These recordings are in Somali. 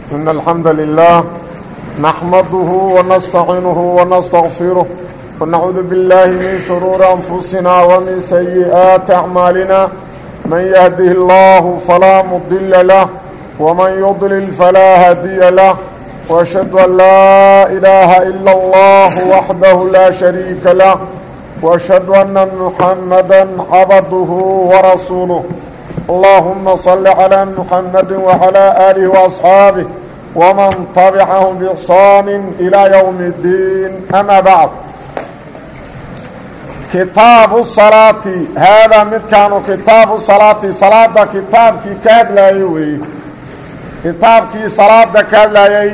إن الحمد لله نحمده ونستعينه ونستغفره ونعوذ بالله من شرور أنفسنا ومن سيئات أعمالنا من يهده الله فلا مضل له ومن يضلل فلا هادي له وأشهد أن لا إله إلا الله وحده لا شريك له وأشهد أن محمدا عبده ورسوله اللهم صل على محمد وعلى آله وأصحابه ومن تبعهم بإحسان إلى يوم الدين أما بعد kitaabu salaati haadaa midkaanu kitaabu salaati salaada kitaabkii ka hadlaayey weeye kitaabkii salaada ka hadlaayey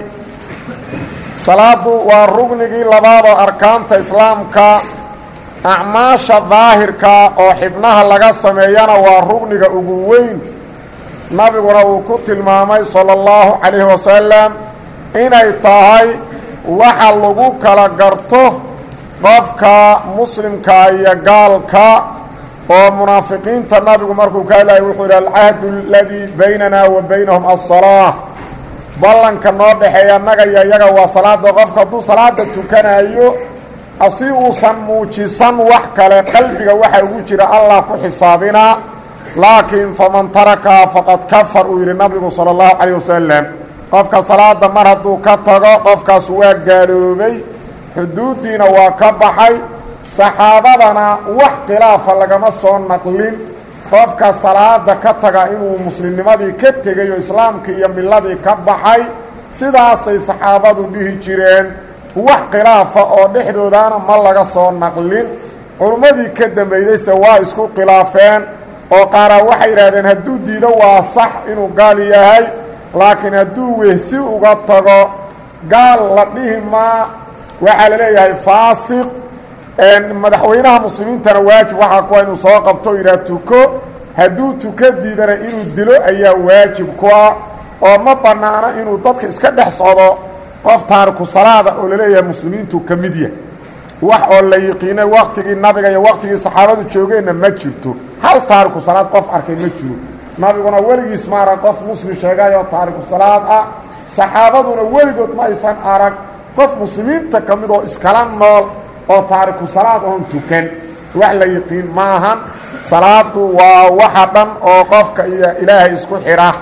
salaadu waa rugnigii labaadoo arkaanta islaamka acmaasha daahirka oo xibnaha laga sameeyana waa rugniga ugu weyn nabiguna uu ku tilmaamay sala allahu calayhi wasalam inay tahay waxa lagu kala garto qofka muslimka iyo gaalka oo munaafiqiinta nabigu markuu ka hadlayay wuxuu yidhi alcahdu aladii baynana wa baynahum aلsalaa ballanka noo dhexeeya annaga iyo iyaga waa salaada qofka hadduu salaada tukanayo asi uusan muujisan wax kale qalbiga waxa ugu jira allah ku xisaabinaa laakiin faman tarakaha faqad kafar uu yidhi nabigu salى اllahu calayh wasalam qofka salaada mar hadduu ka tago qofkaas waa gaaloobay xuduuddiina waa ka baxay saxaabadana wax khilaafa lagama soo naqlin qofka salaada ka taga inuu muslimnimadii ka tegay oo islaamkii iyo miladii ka baxay sidaasay saxaabadu dhihi jireen wax khilaafa oo dhexdoodana ma laga soo naqlin culummadii ka dambaydayse waa isku khilaafeen oo qaaraa waxay yidhahdeen hadduu diido waa sax inuu gaal yahay laakiin hadduu wehsi uga tago gaal la dhihi maa waxaa la leeyahay faasiq madaxweynaha muslimiintana waajib waxaa kuwa inuu soo qabto o yidhaha tuko hadduu tuko diidana inuu dilo ayaa waajib ku ah oo ma bannaano inuu dadka iska dhex socdo qof taariku salaada oo laleeyahay muslimiintu ka mid yahay wax oo la yiqiinay waktigii nabiga iyo waktigii saxaabadu joogeenna ma jirto hal taariku salaad qof arkay ma jiro nabiguna weligiis ma arag qof muslim sheegayoo taariku salaad ah saxaabaduna weligood ma aysan arag qof muslimiinta ka mid oo iskala nool oo taariku salaad oon tukan wax la yiqiin maahan salaadu waa waxa dhan oo qofka iyo ilaahay isku xidha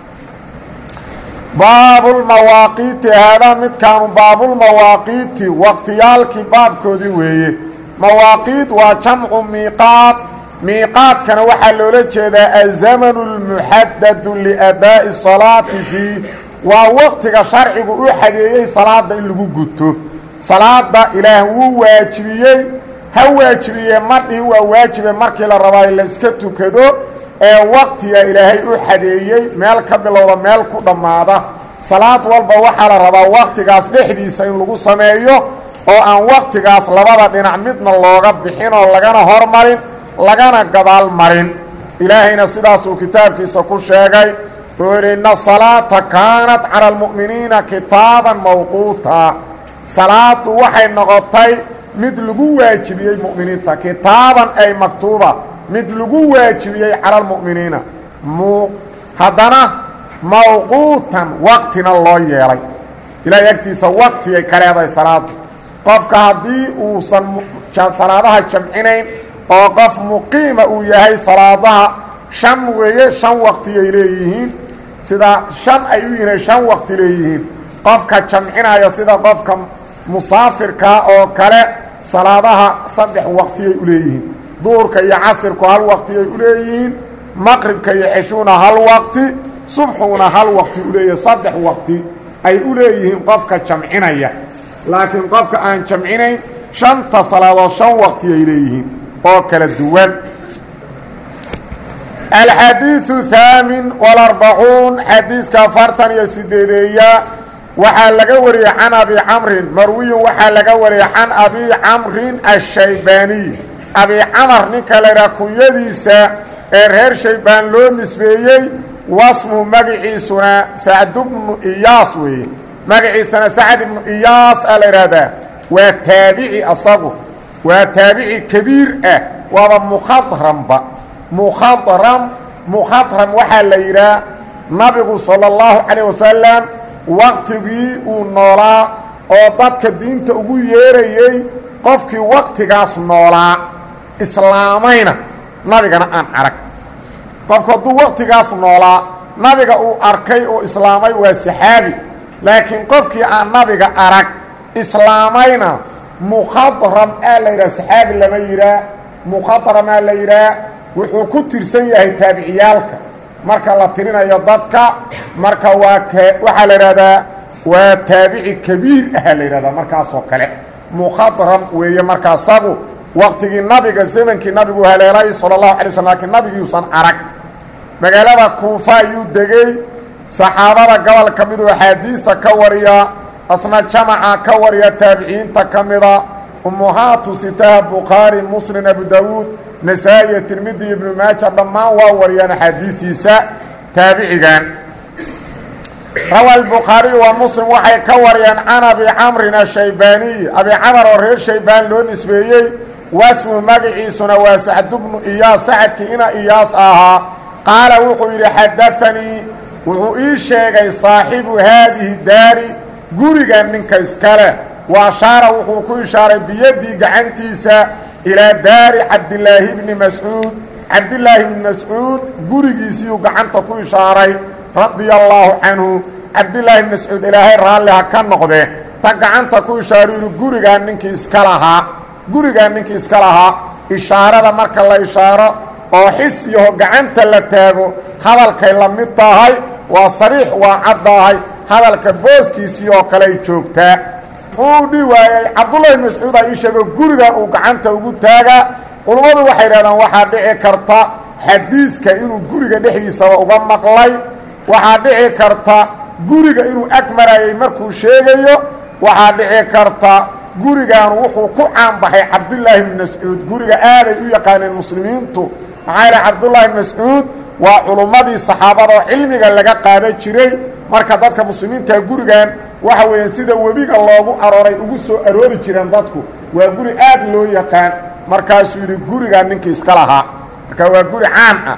baabulmawaaqiiti haadaa midkaanu baabulmawaaqiiti waqtiyaalkii baabkoodii weeye mawaaqiit waa jamcu miiqaad miiqaadkana waxaa loola jeedaa azamanu اlmuxadadu liadaa'i salaati fii waa waqtiga sharcigu u xageeyey salaada in lagu guto salaada ilaah wuu waajibiyey ha waajibiye madhihi waa waajibe markii la rabaa in layska tukado ee waqtiga ilaahay u xadeeyey meel ka bilowda meel ku dhammaada salaad walba waxaa la rabaa waqtigaas dhexdiisa in lagu sameeyo oo aan waqtigaas labada dhinac midna looga bixin oo lagana hormarin lagana gadaal marin ilaahayna sidaasuu kitaabkiisa ku sheegay wuxuu yidhi inna salaata kaanat cala almu'miniina kitaaban mawquuta salaadu waxay noqotay mid lagu waajibiyey mu'miniinta kitaaban ay maktuuba mid lagu waajibiyey cala almu'miniina mu haddana mawquutan waqtina loo yeelay ilaahay agtiisa waqtigay ka leedahay salaadu qofka haddii uusan salaadaha jamcinayn oo qof muqiima uu yahay salaadaha shan weeye shan waqtiyay leeyihiin sida shan ay u yihiin shan waqti leeyihiin qofka jamcinayo sida qofka musaafirkaa oo kale salaadaha saddex waqtiyay u leeyihiin duurka iyo casirku hal waqtiyay u leeyihiin maqribka iyo ceshuuna hal waqti subxuuna hal waqti u leeyahay saddex waqti ay u leeyihiin qofka jamcinaya laakiin qofka aan jamcinayn shanta salaadood shan waqtiyay leeyihiin oo kala duwan alxadiiثu haamin walarbacuun xadiiska afartan iyo sideedeeya waxaa laga wariyey can abi camrin marwiyun waxaa laga wariyey can abi camrin ashaybaaniy abi camar ninka laydhaha kunyadiisa ee reer shaybaan loo nisbeeyey wasmu magaciisuna sacd bnu iyaas weeye magaciisana sacd ibnu iyaas a la idhaahdaa waa taabici asagu waa taabici kabiir ah waaba mukhadramba mukhadram mukhadram waxaa la yidhaah nabigu salى اllahu calayه wasalam waqtigii uu noolaa oo dadka diinta ugu yeerayey qofkii waqtigaas noolaa islaamayna nabigana aan arag qofku hadduu waqtigaas noolaa nabiga uu arkay oo islaamay waa saxaabi laakiin qofkii aan nabiga arag islaamayna mukhadram aa la yidhaha saxaabi lama yidhaah mukhadramaa la yidhaah wuxuu ku tirsan yahay taabiciyaalka marka la tirinayo dadka marka waa k waxaa la idhahdaa waa taabici kabiir ahaa la yidhahdaa markaasoo kale mukhadram weeye markaa sagu waqtigii nabiga zamankii nabigu haleelay sala allahu alay slm lakiin nabigiiusan arag magaalada kuufa ayuu degey saxaabada gobol ka miduu axaadiista ka wariya asna jamaca ka wariya taabiciinta ka mida ummuhaatu sitaha bukhaari muslim abu dawuud nasaa-iyo tirmidi ibnu maaja dhammaan waa wariyaan axaadiistiisa taabicigan rawa albukhaariyu wa muslim waxay ka wariyeen can abi camrin ashaybaaniy abi camar oo reer shaybaan loo nisbeeyey wasmu magaciisuna waa sacdu bnu iyaas sacadkii ina iyaas ahaa qaala wuxuu yidhi xadaanii wuxuu ii sheegay saaxibu haadihi daari gurigan ninka iskale wa ashaara wuxuu ku ishaaray biyadii gacantiisa ilaa daari cabdilaahi bni mascuud cabdilaahi bni mascuud gurigiisiiyuu gacanta ku ishaaray radia allaahu canhu cabdilaahi bni mascuud ilaahay raalli ha ka noqde ta gacanta ku ishaaru yidhi gurigaan ninkii iska lahaa gurigaan ninkii iska lahaa ishaarada marka la ishaaro oo xis yaho gacanta la taago hadalkay la mid tahay waa sariix waa caddahay hadalka booskiisii oo kale ay joogtaa muxuu dhi waayey cabdullahi mascuud aa ii sheego gurigan uu gacanta ugu taagaa culummadu waxay idhahdaan waxaa dhici karta xadiidka inuu guriga dhexdiisaba uga maqlay waxaa dhici karta guriga inuu ag marayay markuu sheegayo waxaa dhici karta gurigan wuxuu ku caanbaxay cabdullaahi bni mascuud guriga aaday u yaqaaneen muslimiintu maxaa yidhaha cabdullaahi bni mascuud waa culummadii saxaabada oo cilmiga laga qaadan jiray marka dadka muslimiinta gurigan waxa weeyaan sida webiga loogu arooray ugu soo aroori jireen dadku waa guri aad loo yaqaan markaasuu yidhi gurigan ninkii iska lahaa marka waa guri caan ah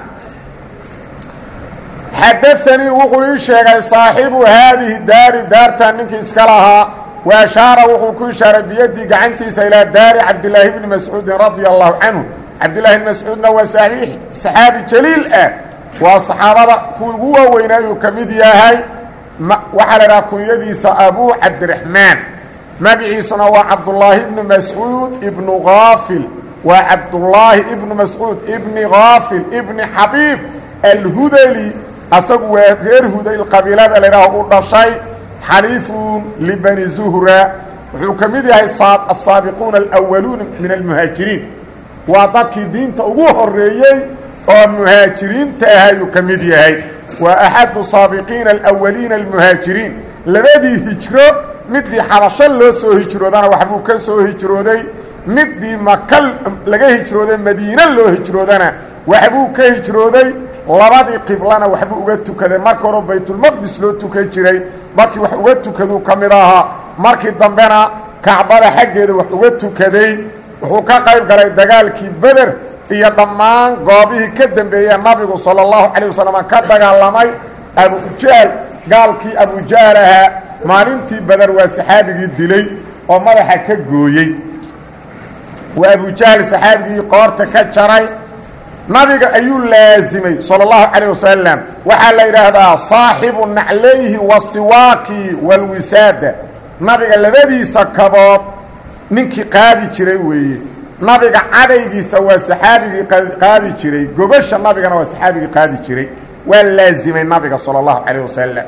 xadaanii wuxuu ii sheegay saaxibu haadihi daari daartan ninkii iska lahaa wa ashaara wuxuu ku ishaaray biyadii gacantiisa ilaa daari cabdilaahi bni mascuudin radia allahu canhu cabdillaahi bni mascuudna waa saxaabi jaliil ah waa saxaabada kuwii ugu waaweynaa uu ka mid yahay waxaa la idhaha kunyadiisa abuu cabdiraxmaan magiciisuna waa cabdullaahi ibnu mascuud ibnu kaafil waa cabdullaahi ibnu mascuud ibni kaafil ibni xabiib alhudali asagu waa reer hudayl qabiilada la idhaaho u dhashay xaliifun libani zuhra wuxuu ka mid yahay asaabiquuna alwaluuna min almuhaajiriin waa dadkii diinta ugu horeeyey oo muhaajiriinta ah ayuu ka mid yahay waa axadu saabiqiina alawaliina almuhaajiriin labadii hijro midii xabasho loo soo hijroodana waxbuu ka soo hijrooday midii maka laga hijrooday madiine loo hijroodana waxbuu ka hijrooday labadii qiblana waxbuu uga tukaday marka hore baytulmaqdis loo tukan jiray dadkii wax uga tukaduu ka mid ahaa markii dambena kacbada xaggeeda wax uga tukaday wuxuu ka qayb galay dagaalkii beder iyo dhammaan goobihii ka dambeeyee nabigu sala allahu calayh wasalam ka dagaalamay abujahl gaalkii abujahl ahaa maalintii beder waa saxaabigii dilay oo madaxa ka gooyey waa abujahl saxaabigii qoorta ka jaray nabiga ayuu laasimay salى اllahu calayه wasalam waxaa la yidhaahdaa saaxibu naclayhi wasiwaaki walwisaada nabiga labadiisa kabood ninkii qaadi jiray weeye nabiga cadaygiisa waa saxaabigii qaadi jiray gobasha nabigana waa saxaabigii qaadi jiray waa laasimay nabiga salى اllahu calayه wasalam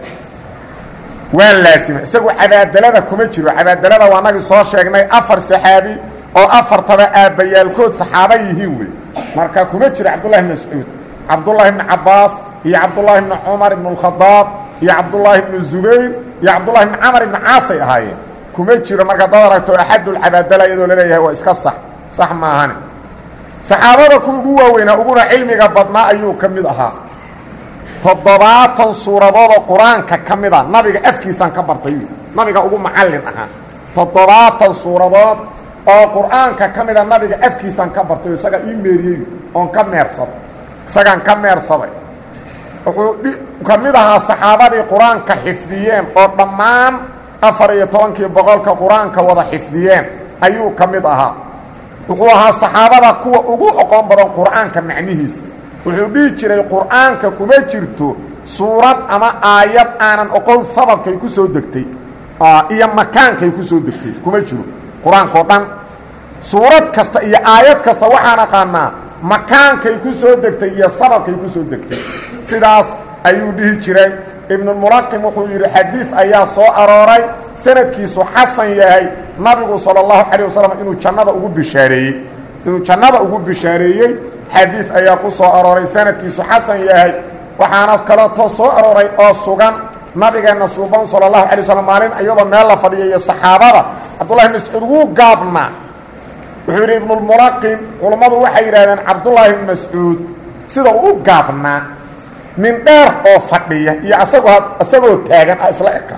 waa laasimay isagu cabaadalada kuma jiro cabaadalada waa nagii soo sheegnay afar saxaabi oo afartaba aabbayaalkood saxaaba yihiin wey marka kuma jiro cabdullahi bn mascuud cabdullaahi bni cabaas iyo cabdullaahi bni cumar ibn اlkhadaab iyo cabdullaahi bni zubayr iyo cabdullahi bni camar ibni caasay ahaayeen kuma jiro marka dad aragto axadulcabaadala iyadoo laleeyahay waa iska sax sax maahane saxaabada kuwa ugu waaweynaa uguna cilmiga badnaa ayuu ka mid ahaa toddobaatan suuradoodoo qur-aanka ka mida nabiga afkiisaan ka bartay nabiga ugu macallin ahaa toddobaatan suuradood oo qur-aanka ka mida nabiga afkiisaan ka bartay isagaa ii meeriyey oon ka meersaday isagaan ka meersaday wuxuu ka mid ahaa saxaabadii qur-aanka xifdiyeen oo dhammaan afar iyo tobankii boqolka qur-aanka wada xifdiyeen ayuu ka mid ahaa wuxuu ahaa saxaabada kuwa ugu oqon badan qur-aanka macnihiisa wuxuu dhihi jiray qur-aanka kuma jirto suurad ama aayad aanan oqon sababkay ku soo degtay iyo makaankay ku soo degtay kuma jiro qur-aankao dhan suurad kasta iyo aayad kasta waxaan aqaanaa makaankay ku soo degtay iyo sababkay ku soo degtay sidaas ayuu dhihi jiray ibnulmulaqim wuxuu yidhi xadiid ayaa soo arooray sanadkiisu xasan yahay nabigu sala allahu calayh wasalam inuu jannada ugu bishaareeyey inuu jannada ugu bishaareeyey xadiid ayaa ku soo arooray sanadkiisu xasan yahay waxaana kaleeto soo arooray oo sugan nabigeenna suuban sala allahu alay waslm maalin iyadoo meel la fadhiya iyo saxaabada cabdullahi mascuud wuu gaabnaa wuxuu yidhi ibnulmulaqin culummadu waxay yidhahdeen cabdullaahi bn mascuud sida uu u gaabnaa nin dheer oo fadhiya iyo asagoo isagoo taagan a isla eka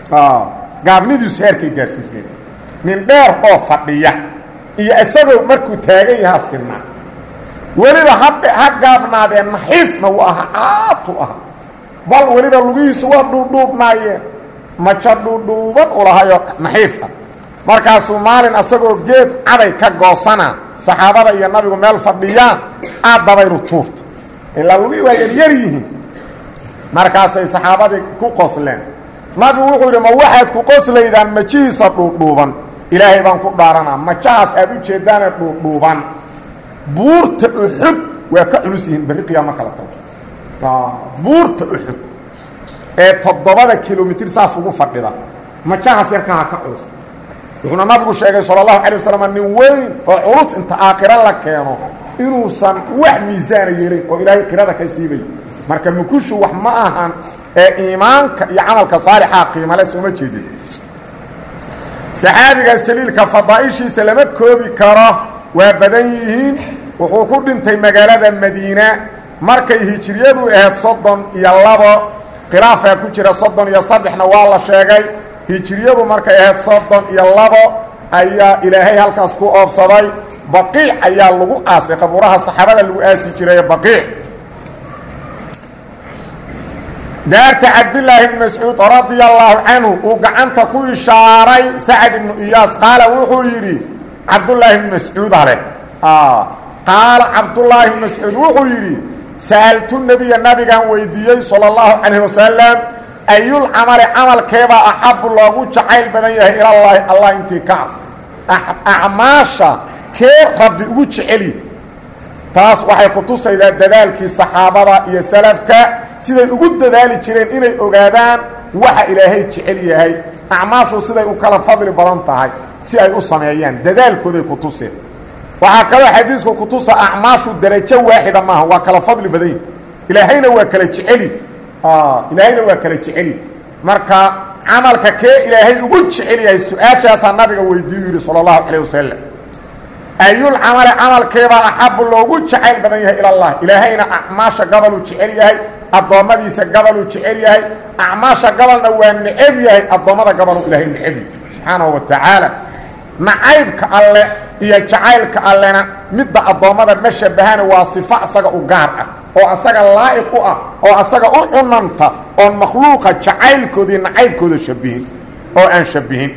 gaabnidiisu heerkay gaarsiisneen nin dheer oo fadhiya iyo isagoo markuu taagan yahaa sinaa weliba ha ha gaabnaadeen naxiifna wuu ahaa caatu ahaa bal weliba lugihiisu waa dhuudhuubnaayeen majo dhuudhuuban u lahayo naxiif ah markaasuu maalin asagoo geed caday ka goosana saxaabada iyo nabigu meel fadhiyaan aad dabaylu tuurta ilaa lugihii waa yaryar yihiin markaasay saxaabadii ku qosleen nabigu wuxuu yidhi ma waxaad ku qoslaydaan majihiisa dhuudhuuban ilaahay baan ku dhaaranaa majahaas aad u jeeddaane dhuudhuuban buurta uxud waa ka culus yihiin berri qiyaamo kala tago buurta uxud ee toddobada kilomitir saas ugu fadhida majahaas yarkaha ka culus wuxuuna nabigu sheegay sala allahu calay wasalam nin weyn oo culus inta aakhiro la keeno inuusan wax miisaana yeelayn oo ilaahay qirada ka siibay marka mukushu wax ma ahan ee iimaanka iyo camalka saalixaa qiimale sooma jeedin saxaabigaas jaliilka fadaa'ishiisa lama koobi karo waa badan yihiin wuxuu ku dhintay magaalada madiina markay hijiriyadu ahayd soddon iyo labo khilaafaa ku jira soddon iyo saddexna waa la sheegay hijiriyadu markay ahayd soddon iyo labo ayaa ilaahay halkaas ku oobsaday baqiic ayaa lagu aasay qabuuraha saxaabada lagu aasi jiray baqiic daarta cabdillaahi bn mascuud radia allaahu canhu uu gacanta ku ishaaray sacad ibnu iyaas qaala wuxuu yidhi cabdullaahi bn mascuud ale qaala cabdullaahi bn mascuud wuxuu yidhi sa'altu nebiya nabigaan weydiiyey sala allahu calayh wasalam ayul camali camalkeebaa axabu loogu jacayl badan yahay ilallaahi allah intii ka ah acmaasha kee rabbi ugu jeceli taas waxay ku tusaydaa dadaalkii saxaabada iyo salafka siday ugu dadaali jireen inay ogaadaan waxa ilaahay jecel yahay acmaashu siday u kala fadli badan tahay si ay u sameeyaan dadaalkooday ku tuseen waxaa kaloo xadiisku ku tusa acmaashu darajo waaxida maaha waa kala fadli badan yihi ilaahayna waa kala jeceli ilaahayna waa kala jeceli marka camalka kee ilaahay ugu jecel yahay su-aashaasaa nabiga weydiiyu yidhi sala allahu calayh wasalam ayul camale camalkeebaa axabu loogu jacayl badan yahay ilallah ilaahayna acmaasha gabaluu jecel yahay addoommadiisa gabaluu jecel yahay acmaasha gabalna waa neceb yahay addoommada gabaluu ilaahay neceb yahay subxaanahu wa tacaala nacaybka alle iyo jacaylka allena midda addoommada ma shabahana waa sifo asaga u gaar ah oo asaga laa'iq u ah oo asaga u cunanta oon makhluuqa jacaylkoodii nacaybkooda shabihin oo aan shabihin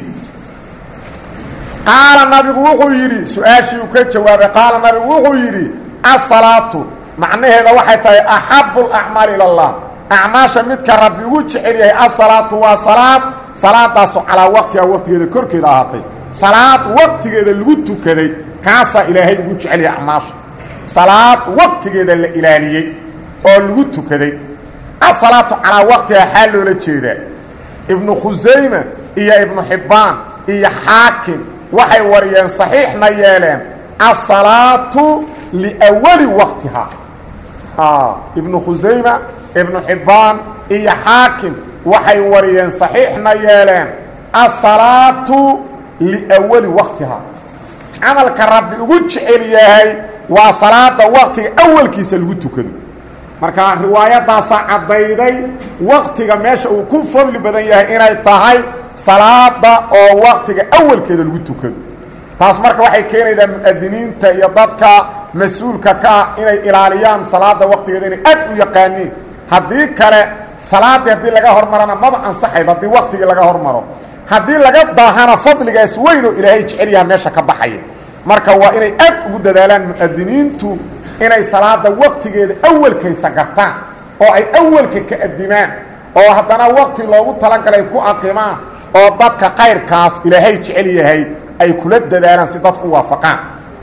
qaala nabigu wuxuu yidhi su-aashii uu ka jawaabay qaala nabigu wuxuu yidhi asalaatu macnaheeda waxay tahay axabu lacmaali ila allah acmaasha midka rabbi ugu jecel yahay asalaatu waa salaad salaadaasu calaa waqtiha waqtigeeda korkeeda ahaatay salaad waqtigeeda lagu tukaday kaasaa ilaahay ugu jecel yahay acmaasha salaad waqtigeeda la ilaaliyey oo lagu tukaday asalaatu calaa waqtiha xaa loola jeedaa ibnu khusayma iyo ibnu xibbaan iyo xaakim waxay wariyeen saxiixna yeeleen asalaatu liwali waqtiha ibnu khusayma ibnu xibbaan iyo xaakim waxay wariyeen saxiixna yeeleen asalaatu liwali waqtiha camalka rabbi ugu jecel yahay waa salaada waqtiga awalkiisa lagu tukado marka riwaayadaasaa caddayday waqtiga meesha uu ku fadli badan yahay inay tahay salaada oo waqtiga awalkeeda lagu tukado taas marka waxay keenaydaa mu'adiniinta iyo dadka mas-uulka ka ah inay ilaaliyaan salaada waqtigeeda inay aad u yaqaaniin haddii kale salaaddii haddii laga hormarana maba ansaxayba haddii waktigii laga hormaro haddii laga daahana fadligaas weyn oo ilaahay jecel yaha meesha ka baxaya marka waa inay aad ugu dadaalaan mu'adiniintu inay salaada waktigeeda awalkaysa gartaan oo ay awalka ka adimaan oo haddana wakti loogu talagalay ku aqimaan oo dadka kayrkaas ilaahay jecel yahay ay kula dadaalaan si dadku u waafaqaan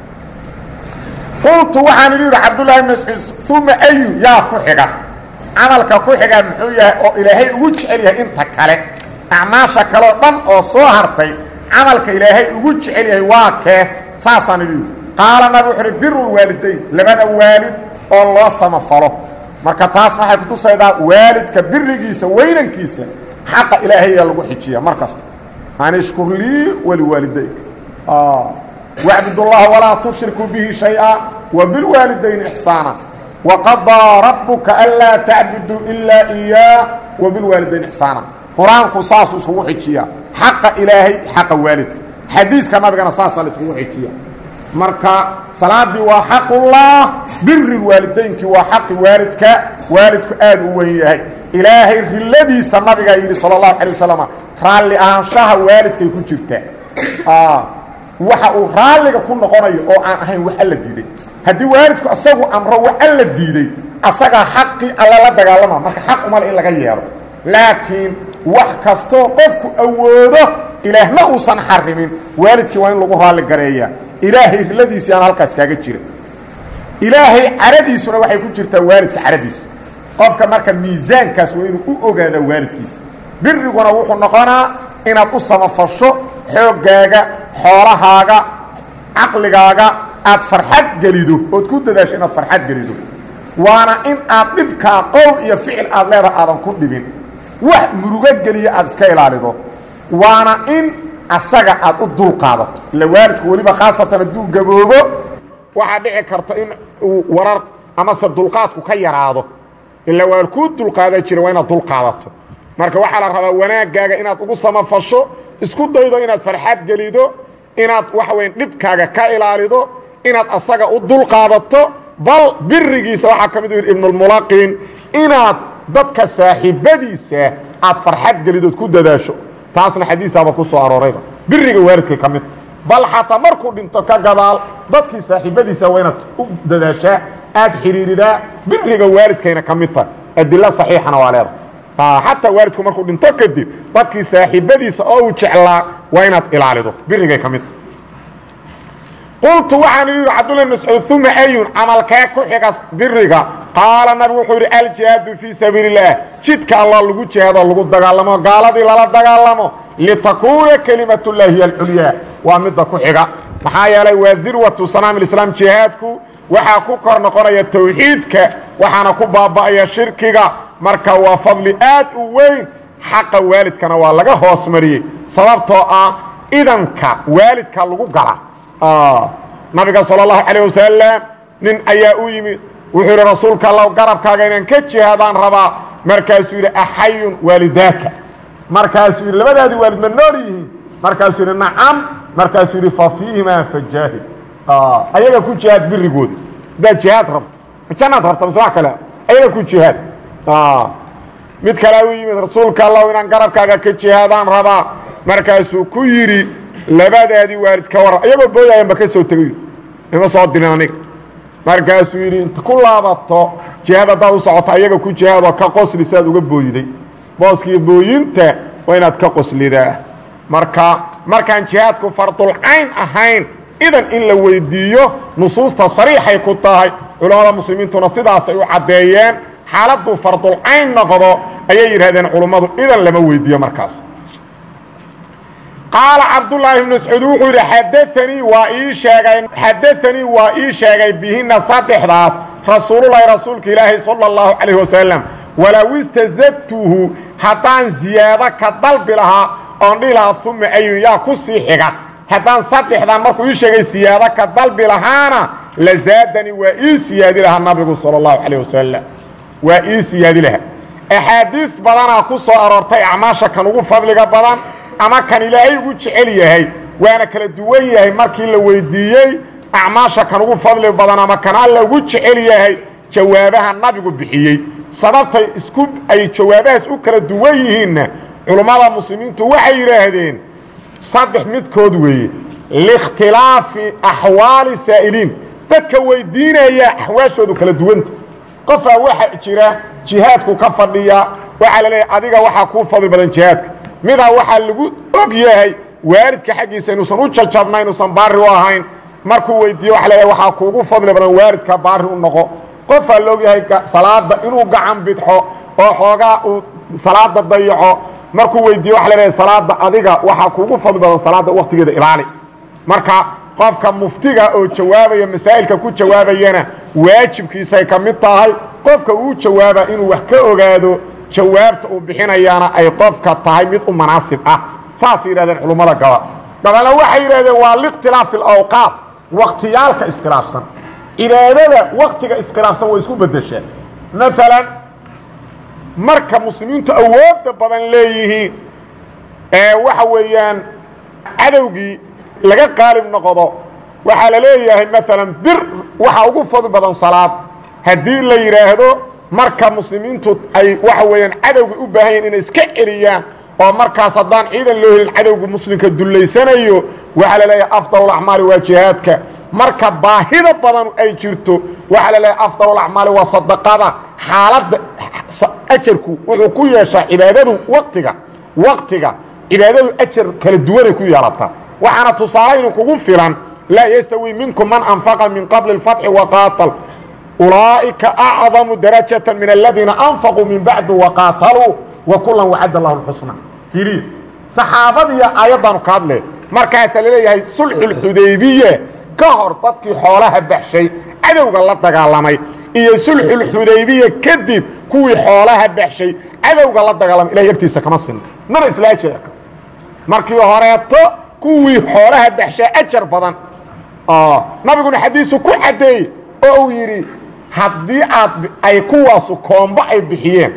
qultu waxaan idhi yidhi cabdullahi bn mascuud uma ayu yaa ku xiga camalka ku xiga muxuu yahay oo ilaahay ugu jecel yahay inta kale acmaasha kaleo dhan oo soo hartay camalka ilaahay ugu jecel yahay waa kee saasaan idhi yidhi qaala nabi wuxu uhi birulwaalidayn labada waalid oo loo samafalo marka taas waxay kutusaydaa waalidka birigiisa weynankiisa xaqa ilaahayaa lagu xijiya mar kasta an ishkur lii waliwaalidayka wacbud اllaha walaa tushrikuu bihi shayئa وبالوالدين إحساaنا وقضىa ربka أnlاa تacbuduu إilaa إyاah وبالوaalدين إحساaنا qur-aanku saasuu iskugu xijiya xaqa ilaahay xaqa waalidka xadiiska nabigana saasaa la iskugu xijiya marka salaadii waa xaqullah biri waalidaynkii waa xaqi waalidka waalidku aad u wen yahay ilaahay riladiisa nabigaa yidhi salى الlahu عalيه wasalam raalli ahaanshaha waalidkay ku jirtaa waxa uu raalliga ku noqonayo oo aan ahayn wax alla diiday haddii waalidku asagu amro wax alla diiday asagaa xaqii alla la dagaalama marka xaq umale in laga yeelo laakiin wax kastoo qofku awoodo ilaahna uusan xarimin waalidkii waa in lagu raalli gareeyaa ilaahay riladiisii aan halkaas kaaga jira ilaahay caradiisuna waxay ku jirtaa waalidka caradiisu qofka marka miisaankaas waa inuu u ogaadaa waalidkiisa biriguna wuxuu noqonaa inaad u samafasho xooggaaga xoolahaaga caqligaaga aad farxad gelido ood ku dadaasho inaad farxad gelido waana in aad dhibkaa qowl iyo ficil aad leedaha aadan ku dhibin wax murugo geliya aad iska ilaalido waana in asaga aad u dul qaadato ila waalidku weliba khaasatan hadduu gaboobo waxaa dhici karta in uu warar amase dulqaadku ka yaraado ila waa kuu dulqaadaa jira waa inaad dulqaadato marka waxaa la rabaa wanaaggaaga inaad ugu samafasho isku daydo inaad farxad gelido inaad waxa weya dhibkaaga ka ilaalido inaad asaga u dulqaadato bal birigiisa waxaa ka mid u yidhi ibnulmulaqin inaad dadka saaxiibadiisa aad farxad gelidood ku dadaasho taasna xadiisaaba ku soo aroorayba biriga waalidkay ka mid bal xataa markuu dhinto ka gadaal dadkii saaxiibadiisa waa inaad u dadaashaa aad xidhiiridaa biriga waalidkayna ka mid tahay adilo saxiixana waa leeda xataa waalidku markuu dhinto kadib dadkii saaxiibadiisa oo uu jeclaa waa inaad ilaalido birigay ka mid qultu waxaan idhi cabdullah mascuud uma ayun camalkee ku xiga biriga qaala nabigu wuxuu yidhi aljihaadu fii sabiili اllaah jidka allah lagu jihaado lagu dagaalamo gaaladii lala dagaalamo litakuuna kelimat llahi hiy alculyaa waa midda ku xiga maxaa yeelay waa dirwatu sanaam islaam jihaadku waxaa ku kor noqonaya tawxiidka waxaana ku baaba'aya shirkiga marka waa fadli aad u weyn xaqa waalidkana waa laga hoos mariyey sababtoo ah idanka waalidka lagu gala nabiga salى الlahu عalيه wasalam nin ayaa u yimid wuxuu yidhi rasuulka allow garabkaaga inaan ka jihaadaan rabaa markaasuu yidhi axayun waalidaaka markaasuu yidhi labadaadii waalid ma nool yihiin markaasuu yidhi nacam markaasuu yidhi fa fiihimaa fajaahid ayaga ku jihaad birigooda haddaad jihaad rabto janaad rabta mise wax kale ayaga ku jihaad mid kalea u yimid rasuulka allow inaan garabkaaga ka jihaadaan rabaa markaasuu ku yidhi labadaadii waalid ka warran iyagoo booyaayanba ka soo tegay ima soo dirin aniga markaasuu yidhi inta ku laabato jihaad haddaad u socoto ayaga ku jihaadoo ka qosli si aad uga booyiday booskii booyinta waa inaad ka qoslidaa marka markaan jihaadku fardulcayn ahayn idan in la weydiiyo nusuusta sariixay ku tahay culammada muslimiintuna sidaasay u caddeeyeen xaaladuu fardulcayn noqdo ayay yidhahdeen culummadu idan lama weydiiyo markaas qaala cabdulaahi bn mascuud wuxuu yidhi xadaanii waa ii sheegay xadaanii waa ii sheegay bihina saddexdaas rasuululahi rasuulka ilaahi sala اllahu calayh wasalam walow istazadtuhu haddaan ziyaado ka dalbi lahaa oon dhihi lahaa uma ayun yaa ku sii xiga haddaan saddexdan markuu ii sheegay siyaado ka dalbi lahaana la zaadanii waa ii siyaadi lahaa nabigu salى اllahu calayh wasalam waa ii siyaadi lahaa axaadiis badanaa ku soo aroortay acmaasha kan ugu fadliga badan ama kan ilaahay ugu jecel yahay waana kala duwan yahay markii la weydiiyey acmaasha kan ugu fadli badan ama kan alla ugu jecel yahay jawaabaha nabigu bixiyey sababtay isku ay jawaabahaas u kala duwan yihiinna culummada muslimiintu waxay yidhaahdeen saddex midkood weeye liikhtilaafi axwaali saa'iliin dadka weydiinaya axwaashoodu kala duwanta qofaa waxa jira jihaadku ka fadhiya waxaa la leeyahay adiga waxaa kuu fadli badan jihaadka midaa waxaa lagu og yahay waalidka xaggiisa inuusan u jajabna inuusan baari u ahayn markuu weydiiye waa leeyahay waxaa kuugu fadli badan waalidka baari u noqo qofaa la og yahay salaada inuu gacan bidxo oo xoogaa uu salaada dayaco markuu weydiiye waa leeyahay salaada adiga waxaa kuugu fadli badan salaada waktigeeda ilaali marka qofka muftiga oo jawaabaya masaa'ilka ku jawaabayana waajibkiisay ka mid tahay qofka uu jawaaba inuu wax ka ogaado jawaabta uu bixinayaana ay qofka tahay mid u manaasib ah saasay yidhahdeen culummada gaba gabalna waxay yidhahdeen waa liikhtilaafi alawqaat waktiyaalka iskhilaafsan cibaadada waktiga iskhilaafsan way isku bedeshaa maalan marka muslimiintu awoodda badan leeyihiin ee waxa weeyaan cadowgii laga qaalib noqdo waxaa la leeyahay maalan bir waxaa ugu fadli badan salaad haddii la yidhaahdo marka muslimiintu ay waxa weeyaan cadowga u baahan yahin inay iska celiyaan oo markaas haddaan ciidan loo helin cadowga muslimka dullaysanayo waxaa la leeyahay afdal acmaali waa jihaadka marka baahida badan ay jirto waxaa la leeyahay afdal acmaali waa sadaqada xaaladda ajarku wuxuu ku yeeshaa cibaadadu waqtiga waqtiga cibaadadu ajar kala duwanay ku yeelataa waxaana tusaale inu kugu filan laa yastawi minkum man anfaqa min qabli اfatxi waqaatal ulaa'ika acdamu darajaة min aladiina anfaquu min bacdi waqaataluu wa kulan wacad lahu اxusna iriya saxaabadiiya aayaddaanu ka hadle markaasaa laleeyahay sulxuulxudaybiye ka hor dadkii xoolaha baxshay cadowga la dagaalamay iyo sulxulxudaybiye kadib kuwii xoolaha baxshay cadowga la dagaalamay ilahay agtiisa kama sinno mana isla ajar markii horeeto kuwii xoolaha baxshaa ajar badan nabiguna xadiisu ku caddeeyey oo uu yidhi haddii aad ay kuwaasu koombo ay bixiyeen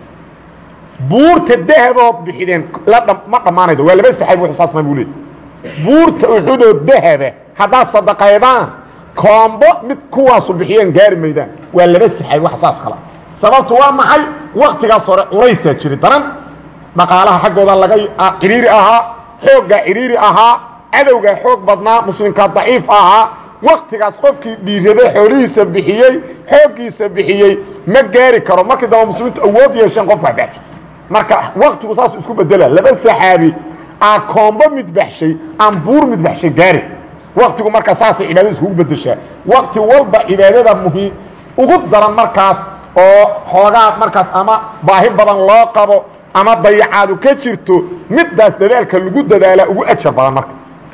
buurta dahabood bixideen ma dhammaanaydo waa laba saxaab wuxuu saasna buu leey buurta uxudoo dahaba haddaad sadaqaydaan koombo mid kuwaasu bixiyeen gaari maydaan waa laba saxaab wax saas kala sababtu waa maxay waktigaas hore culaysaa jiri daran dhaqaalaha xaggooda laga cidhiiri ahaa xooggaa cidhiiri ahaa cadowgaa xoog badnaa muslimkaa daciif ahaa waktigaas qofkii dhiirada xoolihiisa bixiyey xooggiisa bixiyey ma gaari karo markii dambe muslimiintu awood yeesheen qof wax baxshay marka waktigu saas isku bedela laba saxaabi aa koombo mid baxshay aan buur mid baxshay gaari waktigu marka saasay cibaadada iskugu bedeshaa wakti walba cibaadada muhiim ugu daran markaas oo xoogaa markaas ama baahi badan loo qabo ama dayacaadu ka jirto middaas dadaalka lagu dadaalaa ugu ajar badan marka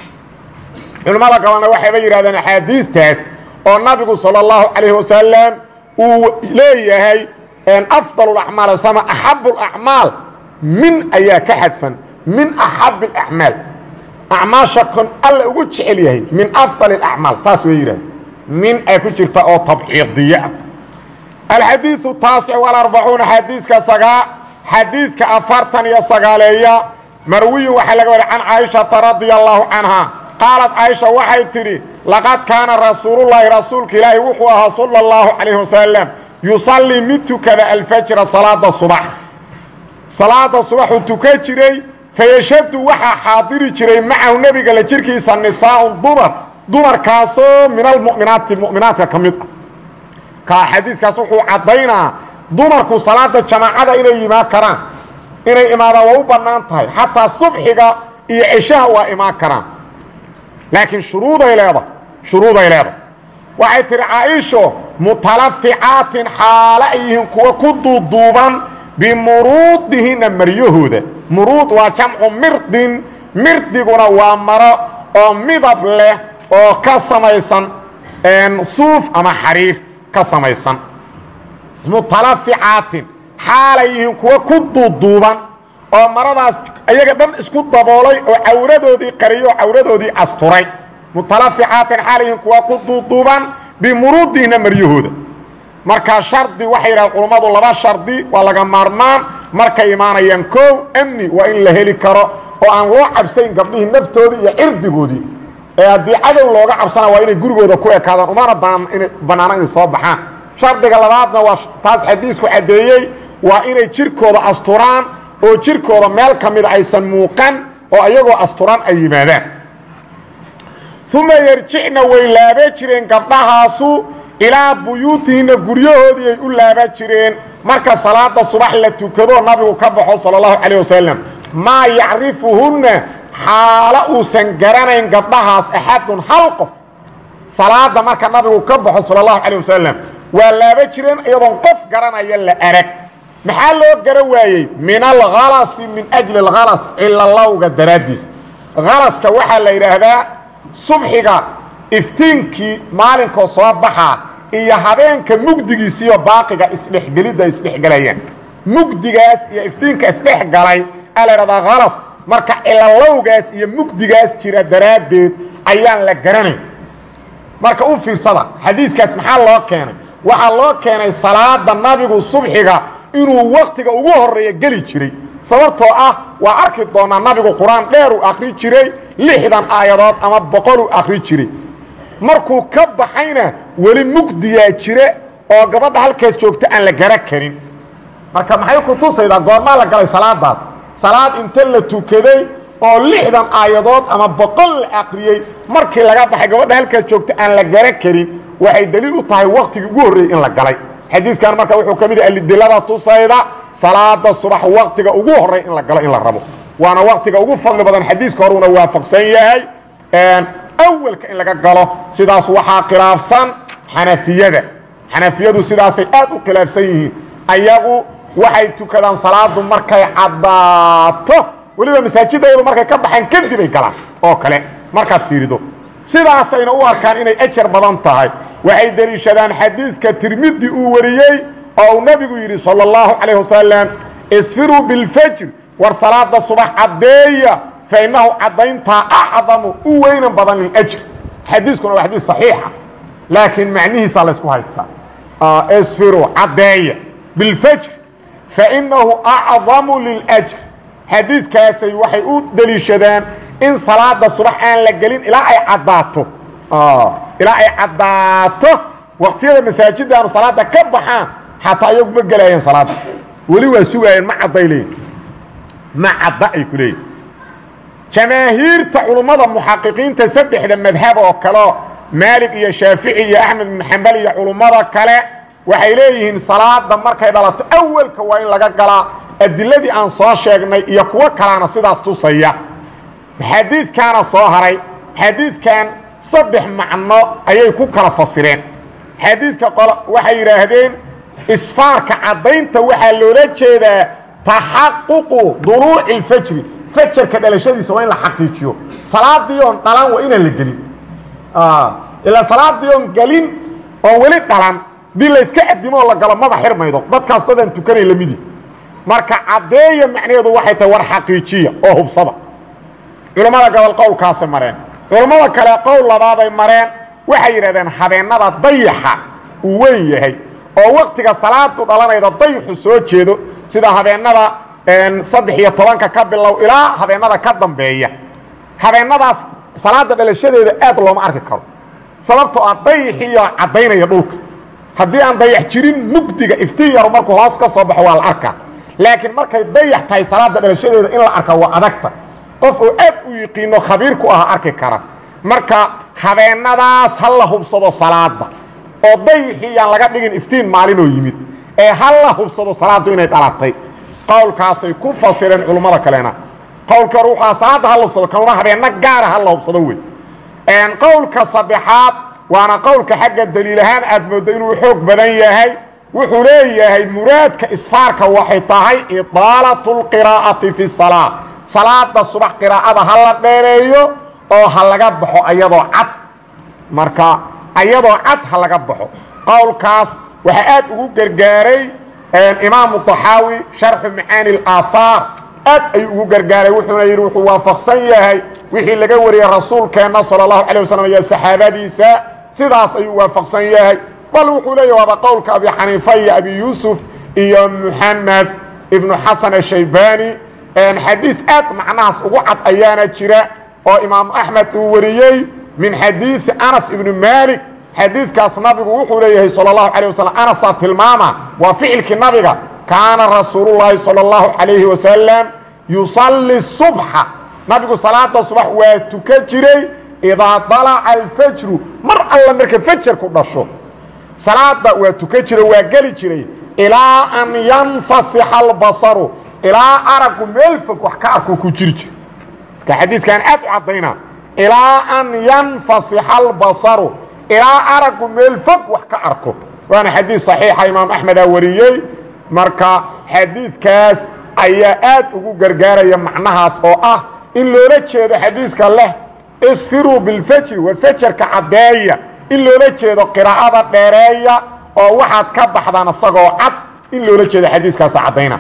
culimmada gabalna waxayba yidhahdeen axaadiistaas oo nabigu salى اllahu calayh wasalam uu leeyahay afdal اacmaal sama axab اacmaal min ayaa ka xadfan min axab اacmaal acmaasha kon alla ugu jecel yahay min afdal اacmaal saas way yidhahdeen min ay ku jirta oo tabciidiye ah alxadiiثu taasic wاlarbacuuna xadiiska sagaa xadiidka afartan iyo sagaaleeya marwiyin waxaa laga wari can caaishata radia allahu canha qaalad caaisha waxay tidhi laqad kaana rasuulullaahi rasuulka ilaahi wuxuu ahaa sala اllahu calayh wasalam yusallii mid tukada alfajra salaada subax salaada subaxuu tukan jiray fayashadu waxaa xaadiri jiray macahu nebiga la jirkiisa nisaaun dumar dumarkaasoo min almu'minaati mu'minaadka ka mid ah ka xadiiskaas wuxuu caddaynaa dumarku salaada jamaacada inay imaan karaan inay imaadaan waa u bannaan tahay xataa subxiga iyo ceshaha waa imaan karaan laakiin shuruuday leedahay shuruuday leedahay waxay tihi caaisho mutalaficaatin xaalo ay yihiin kuwa ku duuduuban bimuruudihinna maryahooda muruud waa jamcu mirdin mirdiguna waa maro oo midab leh oo ka samaysan suuf ama xariir ka samaysan mutalaficaatin xaalay yihiin kuwa ku duuduuban oo maradaas iyaga dhan isku daboolay oo cawradoodii qariyay oo cawradoodii asturay mutalaficaatin xaalay yihiin kuwa ku duuduuban bimuruudihina maryahooda markaa shardi waxay yidhahdeen culummadu laba shardi waa laga maarmaan markay imaanayaan koow amni waa in la heli karo oo aan loo cabsayn gabdhihii naftoodii iyo cirdigoodii ee haddii cadow looga cabsana waa inay gurigooda ku ekaadaan umana bannaano inay soo baxaan shardiga labaadna waa taas xadiisku caddeeyey waa inay jirkooda asturaan oo jirkooda meel ka mida aysan muuqan oo ayagoo asturan ay yimaadaan uma yarjicna way laaba jireen gabdhahaasu ilaa buyuutihinna guryahoodii ay u laaba jireen marka salaada subax la tukado nabigu ka baxo sala allahu calayh wasalam maa yacrifuhunna xaalo uusan garanayn gabdhahaas axadun hal qof salaada marka nabigu ka baxo sala allahu calayh wasalam waa laaba jireen iyadoon qof garanaya la arag maxaa loo garan waayey min alhalasi min ajli alhalas cilalowga daraaddiis halaska waxaa la yidhaahdaa subxiga iftiinkii maalinkoo soo baxaa iyo habeenka mugdigiisiiyo baaqiga isdhexgelidda isdhexgelayaan mugdigaas iyo iftiinka isdhexgalay aa la yidhahdaa halas marka cilalowgaas iyo mugdigaas jira daraaddeed ayaan la garanayn marka u fiirsada xadiiskaas maxaa loo keenay waxaa loo keenay salaada nabigu subxiga inuu waktiga ugu horeeya geli jiray sababtoo ah waa arki doonaa nabigu qur-aan dheer uu akri jiray lixdan aayadood ama boqol uu akri jiray markuu ka baxayna weli mugdiyaa jire oo gabadha halkaas joogta aan la gara karin marka maxay ku tusaydaa goormaa la galay salaadaas salaad inta la tukaday oo lixdan aayadood ama boqol la akriyey markii laga baxay gabadha halkaas joogta aan la gara karin waxay daliil u tahay waktigii ugu horreeyey in la galay xadiiskan marka wuxuu ka mid yahay alidilada tusayda salaada subax waktiga ugu horey in la galo in la rabo waana waktiga ugu fadli badan xadiiska horuna waafaqsan yahay awalka in laga galo sidaas waxaa khilaafsan xanafiyada xanafiyadu sidaasay aad u khilaafsan yihiin ayagu waxay tukadaan salaadu markay caddaato weliba masaajidayadu markay ka baxeen kadib ay galaan oo kale markaad fiirido sidaasayna u arkaan inay ajar badan tahay waxay deliishadaan xadiiska tirmidi uu wariyey oo uu nebigu yidhi salى اllahu calayh wasalam isfiruu biاlfajr war salaada subax caddeeya fainahu caddayntaa acdamu u weynan badan liljr xadiiskuna waa xadiis صaxiixa laakiin macnihiisaa laysku haystaa isfiruu caddeeya biاlfajr fainahu acdamu liljr xadiiskaasay waxay u deliishadaan in salaada subax aan la gelin ilaa ay caddaato ilaa ay caddaato waktiyada masaajidda aanu salaada ka baxaan xataa iyagu ma gelaayeen salaada weli waa sugaayeen ma cadday leeyihin ma cadda ay ku leeyihin jamaahiirta culummada muxaqiqiinta saddexda madhab oo kaleo maalig iyo shaafici iyo axmed bin xambal iyo culummada kale waxay leeyihiin salaada markay dhalato awalka waa in laga galaa adiladii aan soo sheegnay iyo kuwo kalaana sidaas tusaya xadiidkaana soo haray xadiidkan saddex macno ayay ku kala fasireen xadiidka qol waxay yidhaahdeen isfaarka caddaynta waxaa loola jeedaa taxaququ duluuci اlfajri fajarka dhalashadiisa waa in la xaqiijiyo salaadii oon dhalan waa inaan la gelin ilaa salaadii oon gelin oon weli dhalan dii layska adimo oo la galo maba xirmaydo dadkaas dadaan tukanay lamidi marka caddeeya macnaheedu waxay tahay war xaqiijiya oo hubsada culammada gobol qowlkaasay mareen culammada kale qowl labaaday mareen waxay yidhahdeen habeennada dayaxa uu weyn yahay oo waktiga salaadu dhalanayda dayaxu soo jeedo sida habeennada saddex iyo tobanka ka bilow ilaa habeennada ka dambeeya habeennadaas salaada dhalashadeeda aad looma arki karo sababtoo ah dayaxiiyo caddaynaya dhulka haddii aan dayax jirin mugdiga iftiin yaru markuu hoos ka soo baxo waa la arkaa laakiin markay dayax tahay salaada dhalashadeeda in la arka waa adagta qof oo aad u yiqiino khabiir ku ah arki kara marka habeennadaas ha la hubsado salaada oo dayaxii yaan laga dhigin iftiin maalinoo yimid ee ha la hubsado salaaddu inay dhalatay qowlkaasay ku fasireen culummada kalena qowlka hore waxaa salaadda ha la hubsado kanuna habeenno gaara ha la hubsado wey qowlka saddexaad waana qowlka xagga daliil ahaan aad mooddo inuu xoog badan yahay wuxuu leeyahay muraadka isfaarka waxay tahay idaalatu lqiraa'ati fi salaa salaada subax qiraa'ada ha la dheereeyo oo ha laga baxo ayadoo cad marka ayadoo cad ha laga baxo qowlkaas waxaa aad ugu gargaaray imaamu طaxaawi sharxu macaani اlaahaar aad ayuu ugu gargaaray wuxuuna yidhi wuxuu waafaqsan yahay wixii laga wariyey rasuulkeenna salى اlahu alيه waslm iyo saxaabadiisa sidaas ayuu waafaqsan yahay bal wuxuu leeyahy waaba qowlka abi xaniifa iyo abi yuusuf iyo muxamed ibnu xasan ashaybani xadiis aad macnahaas ugu cad ayaana jira oo imaamu axmed uu wariyey min xadiidi anas ibnu malik xadiidkaas nabigu wuxuu leeyahay salى اlahu alيه waslm anasaa tilmaama waa ficilkii nabiga kaana rasuul llahi salى اllahu alayhi wasalam yusalli subxa nabigu salaada subax waa tuka jiray idaa dalaca alfajru mar alla marka fajarku dhasho salaada waa tuka jiro waa geli jiray ilaa an yanfasixa albasaru ilaa aragu meel fog wax ka arku ku jiri jiro marka xadiiskan aad u caddayna ilaa an yanfasixa albasaru ilaa aragu meel fog wax ka arko waana xadiis saxiixa imaam axmedaa wariyey marka xadiidkaas ayaa aad ugu gargaaraya macnahaas oo ah in loola jeedo xadiiska leh isfiruu bilfajri war fajarka caddeeya in loola jeedo qiraa'ada dheereeya oo waxaad ka baxdaan isagoo cad in loola jeedo xadiiskaasa caddayna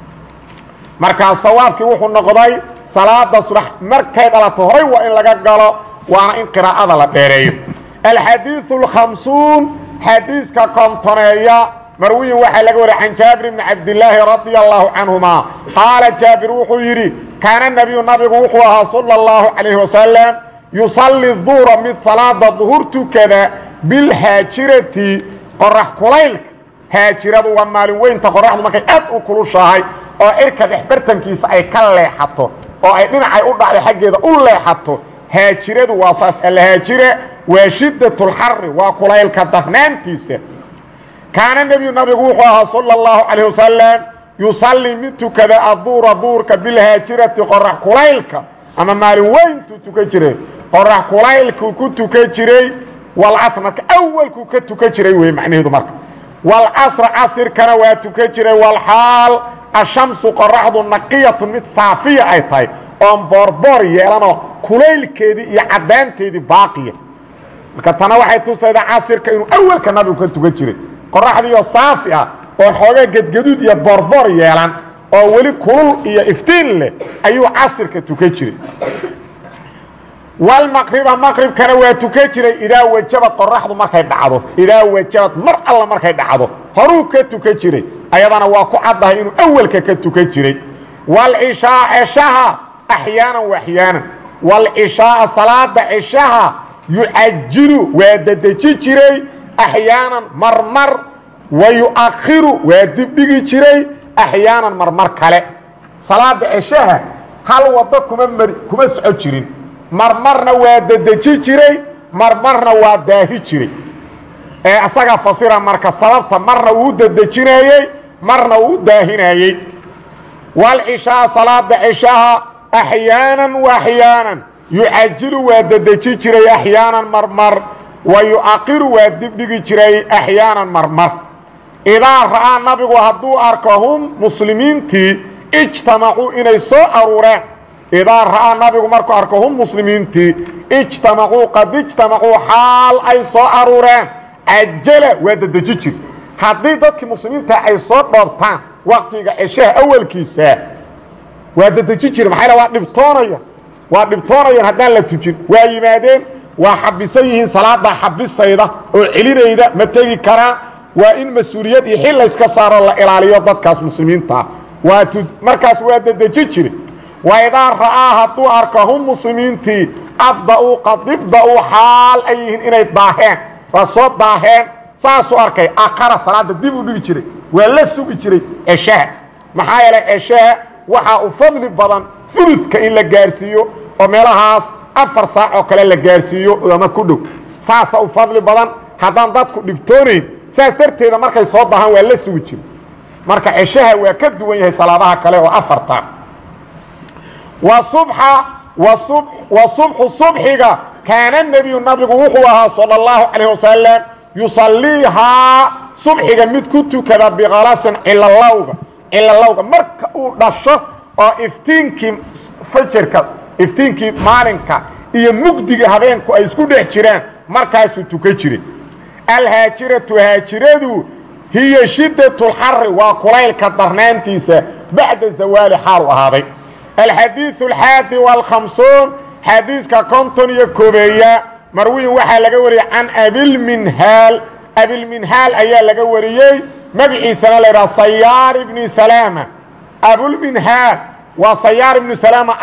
markaa sawaabkii wuxuu noqday salaada subax markay dhalato horay waa in laga galo waana in qiraa'ada la dheereeyo alxadiiثu اlkhamsuun xadiiska kontoneeya marwiyin waxaa laga wariy can jaabir bni cabdilaahi radia allahu canhuma qaala jaabir wuxuu yidhi kaana nabiyu nabigu wuxuu ahaa salى اllahu calayh wasalam yusalli duura mid salaada duhur tukada bilhaajirati qorax kulaylka haajiradu waa maalin weynta qoraxdu markay aad u kulushahay oo cirka dhexbartankiisa ay ka leexato oo ay dhinacay u dhacdo xaggeeda u leexato haajiradu waa saas alhaajire waa shiddat اlxari waa kulaylka darnaantiisa kaana nebiyu nabigu wuxuu ahaa salى اllahu calayh wasalam yusalli mid tukada aduura duurka bilhaajirati qorax kulaylka ama maalin weyntuu tukan jiray qorax kulaylkuu ku tukan jiray walcasr marka awalkuu ka tukan jiray wey macnaheedu marka walcasr casirkana waa tukan jiray walxaal ashamsu qoraxdu naqiyatu mid saafiya ay tahay oon boorboor yeelanoo kulaylkeedii iyo caddaanteedii baaqiya marka tana waxay tusaydaa casirka inuu awalka nabigu ka tukan jiray qoraxdiioo saafi ah oon xoogaa gedgaduud iyo boorboor yeelan oo weli kulul iyo iftiin leh ayuu casirka tukan jiray walmaqriba maqribkana waa tukan jiray idaa wajabad qoraxdu markay dhacdo idaa wajabad mar alla markay dhacdo horuu ka tukan jiray ayadana waa ku caddahay inuu awalka ka tukan jiray walcishaa ceshaha axyaanan wa axyaanan walcishaaa salaada ceshaha yucajilu waa dedeji jiray axyaanan marmar wa yu'akhiru waa dibdhigi jiray axyaanan marmar kale salaada ceshaha hal waddo kuma mari kuma soco jirin marmarna waa dedeji jiray marmarna waa daahi jiray ee isagaa fasira marka sababta marna uu dedejinayey marna uu daahinayey walcishaa salaada ceshaha axyaanan wa axyaanan yucajilu waa dedeji jiray axyaanan marmar wa yu'aqiru waa dibdhigi jiray axyaanan marmar idaa ra'aa nabigu hadduu arko hum muslimiintii ijtamacuu inay soo aruureen idaa ra'aa nabigu markuu arko hum muslimiintii ijtamacuu qad ijtamacuu xaal ay soo aruureen cajala waa dedeji jir haddii dadkii muslimiinta ay soo dhoobtaan waktiga ceshaha awalkiisa waa dedeji jir maxaa waa dhibtoonaya waa dhibtoonayaan haddaan la tujin waa yimaadeen waa xabisan yihiin salaadaa xabisayda oo celinayda ma tegi karaan waa in mas-uuliyad iyo xil layska saaroo la ilaaliyo dadkaas muslimiintaa waa markaas waa dedeji jiri wa idaa ra'aa hadduu arka hum muslimiintii abda-uu qadibda-uu xaal ay yihiin inay daaheen waa soo daaheen saasuu arkay akara salaada dib u dhigi jiray waa la sugi jiray ceshaha maxaa yeelay ceshaha waxaa u fadli badan fuludka in la gaarsiiyo oo meelahaas afar saac oo kale la gaarsiiyo ama ku dhow saasa u fadli badan haddaan dadku dhibtoonayn saas darteeda markay soo dahaan waa la sugi jira marka ceshaha waa ka duwan yahay salaadaha kale oo afarta wa subxa wa subxu subxiga kaana nebiyu nabigu wuxuu ahaa salى اllahu calayh wasalam yusaliihaa subxiga mid ku tukada bikalasin cilalowga cilalowga marka uu dhasho oo iftiinkii fajarka iftiinkii maalinka iyo mugdiga habeenku ay isku dhex jiraan markaasuu tukan jiray alhaajiratu haajiradu hiya shiddat اlxari waa kulaylka darnaantiisa bacda zawaali xaalu ahaaday alxadiiثu alxaadi wاlkhamsuun xadiiska konton iyo koobeeya marwiyin waxaa laga wariyey can abilminhaal abilminhaal ayaa laga wariyey magaciisana la yidhaha sayaar ibni salaama abulminhaal waa sayaar ibnu salaama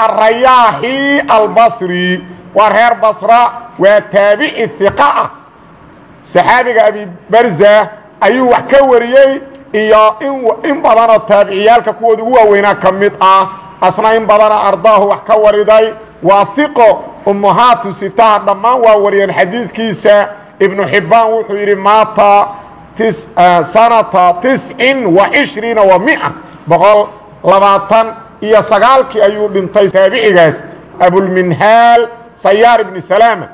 alrayaaxi albasri waa reer basra waa taabici hiqa ah saxaabiga abibarza ayuu wax ka wariyey iyo in badanoo taabiciyaalka kuwooda ugu waaweynaa ka mid ah asna in badana ardaahu wax ka wariday waa iqo ummahaatu sitaha dhammaan waa wariyeen xadiidkiisa ibnu xibbaan wuxuu yidhi maata sanata tiscin wa cishriina wa mia boqol labaatan iyo sagaalkii ayuu dhintay taabicigaas abulminhaal sayaar ibni salaama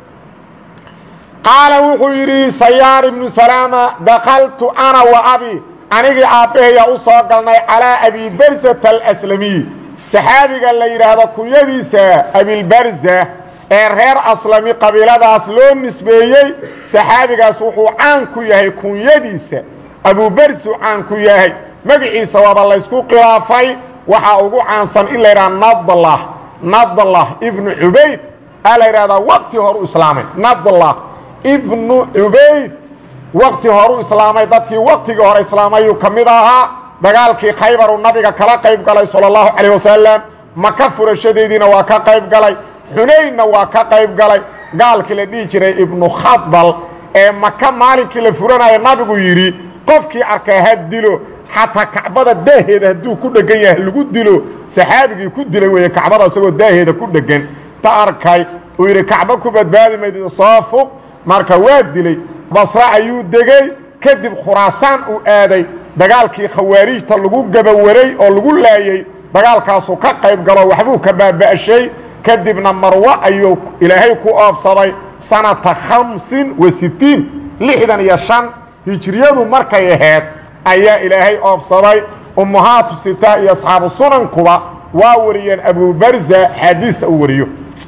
qaala wuxuu yidhi sayaar ibnu salaama dakaltu ana wa abi anigii aabbaheyaa u soo galnay calaa abi barzata alaslamiy saxaabiga la yidhaahdo kunyadiisa abilbarza ee reer aslami qabiiladaas loo nisbeeyey saxaabigaas wuxuu caan ku yahay kunyadiisa abubarzuu caan ku yahay magaciisa waaba laysku khilaafay waxaa ugu caansan in la yidhaha nadlah nadlah ibnu cubayd aa la yidhahdaa waqti horu islaamay nadlah ibnu cubayd waqti horu islaamay dadkii waqtigii hore islaamayuu ka mid ahaa dagaalkii khaybaruu nabiga kala qayb galay sala allahu calayh wasalam maka furashadeediina waa ka qayb galay xunaynna waa ka qayb galay gaalkii la dhihi jiray ibnu khadbal ee maka maalinkii la furanaya nabigu yidhi qofkii arkaa ha dilo xataa kacbada daaheeda hadduu ku dhegan yahay lagu dilo saxaabigii ku dilay weeye kacbada isagoo daaheeda ku dhegan ta arkay uu yidhi kacbo ku badbaadi maydid soo fuq marka waa dilay basra ayuu degey kadib khuraasaan uu aaday dagaalkii khawaarijta lagu gabawaray oo lagu laayey dagaalkaasuu ka qayb galo waxbuu ka baaba'shay kadibna marwo ayuu ilaahay ku oofsaday sanata khamsin wa sittiin lixdan iyo shan hijriyadu markay ahayd ayaa ilaahay oofsaday ummahaatu sita iyo asxaabu sunankuba waa wariyeen abubarza xaadiista uu wariyo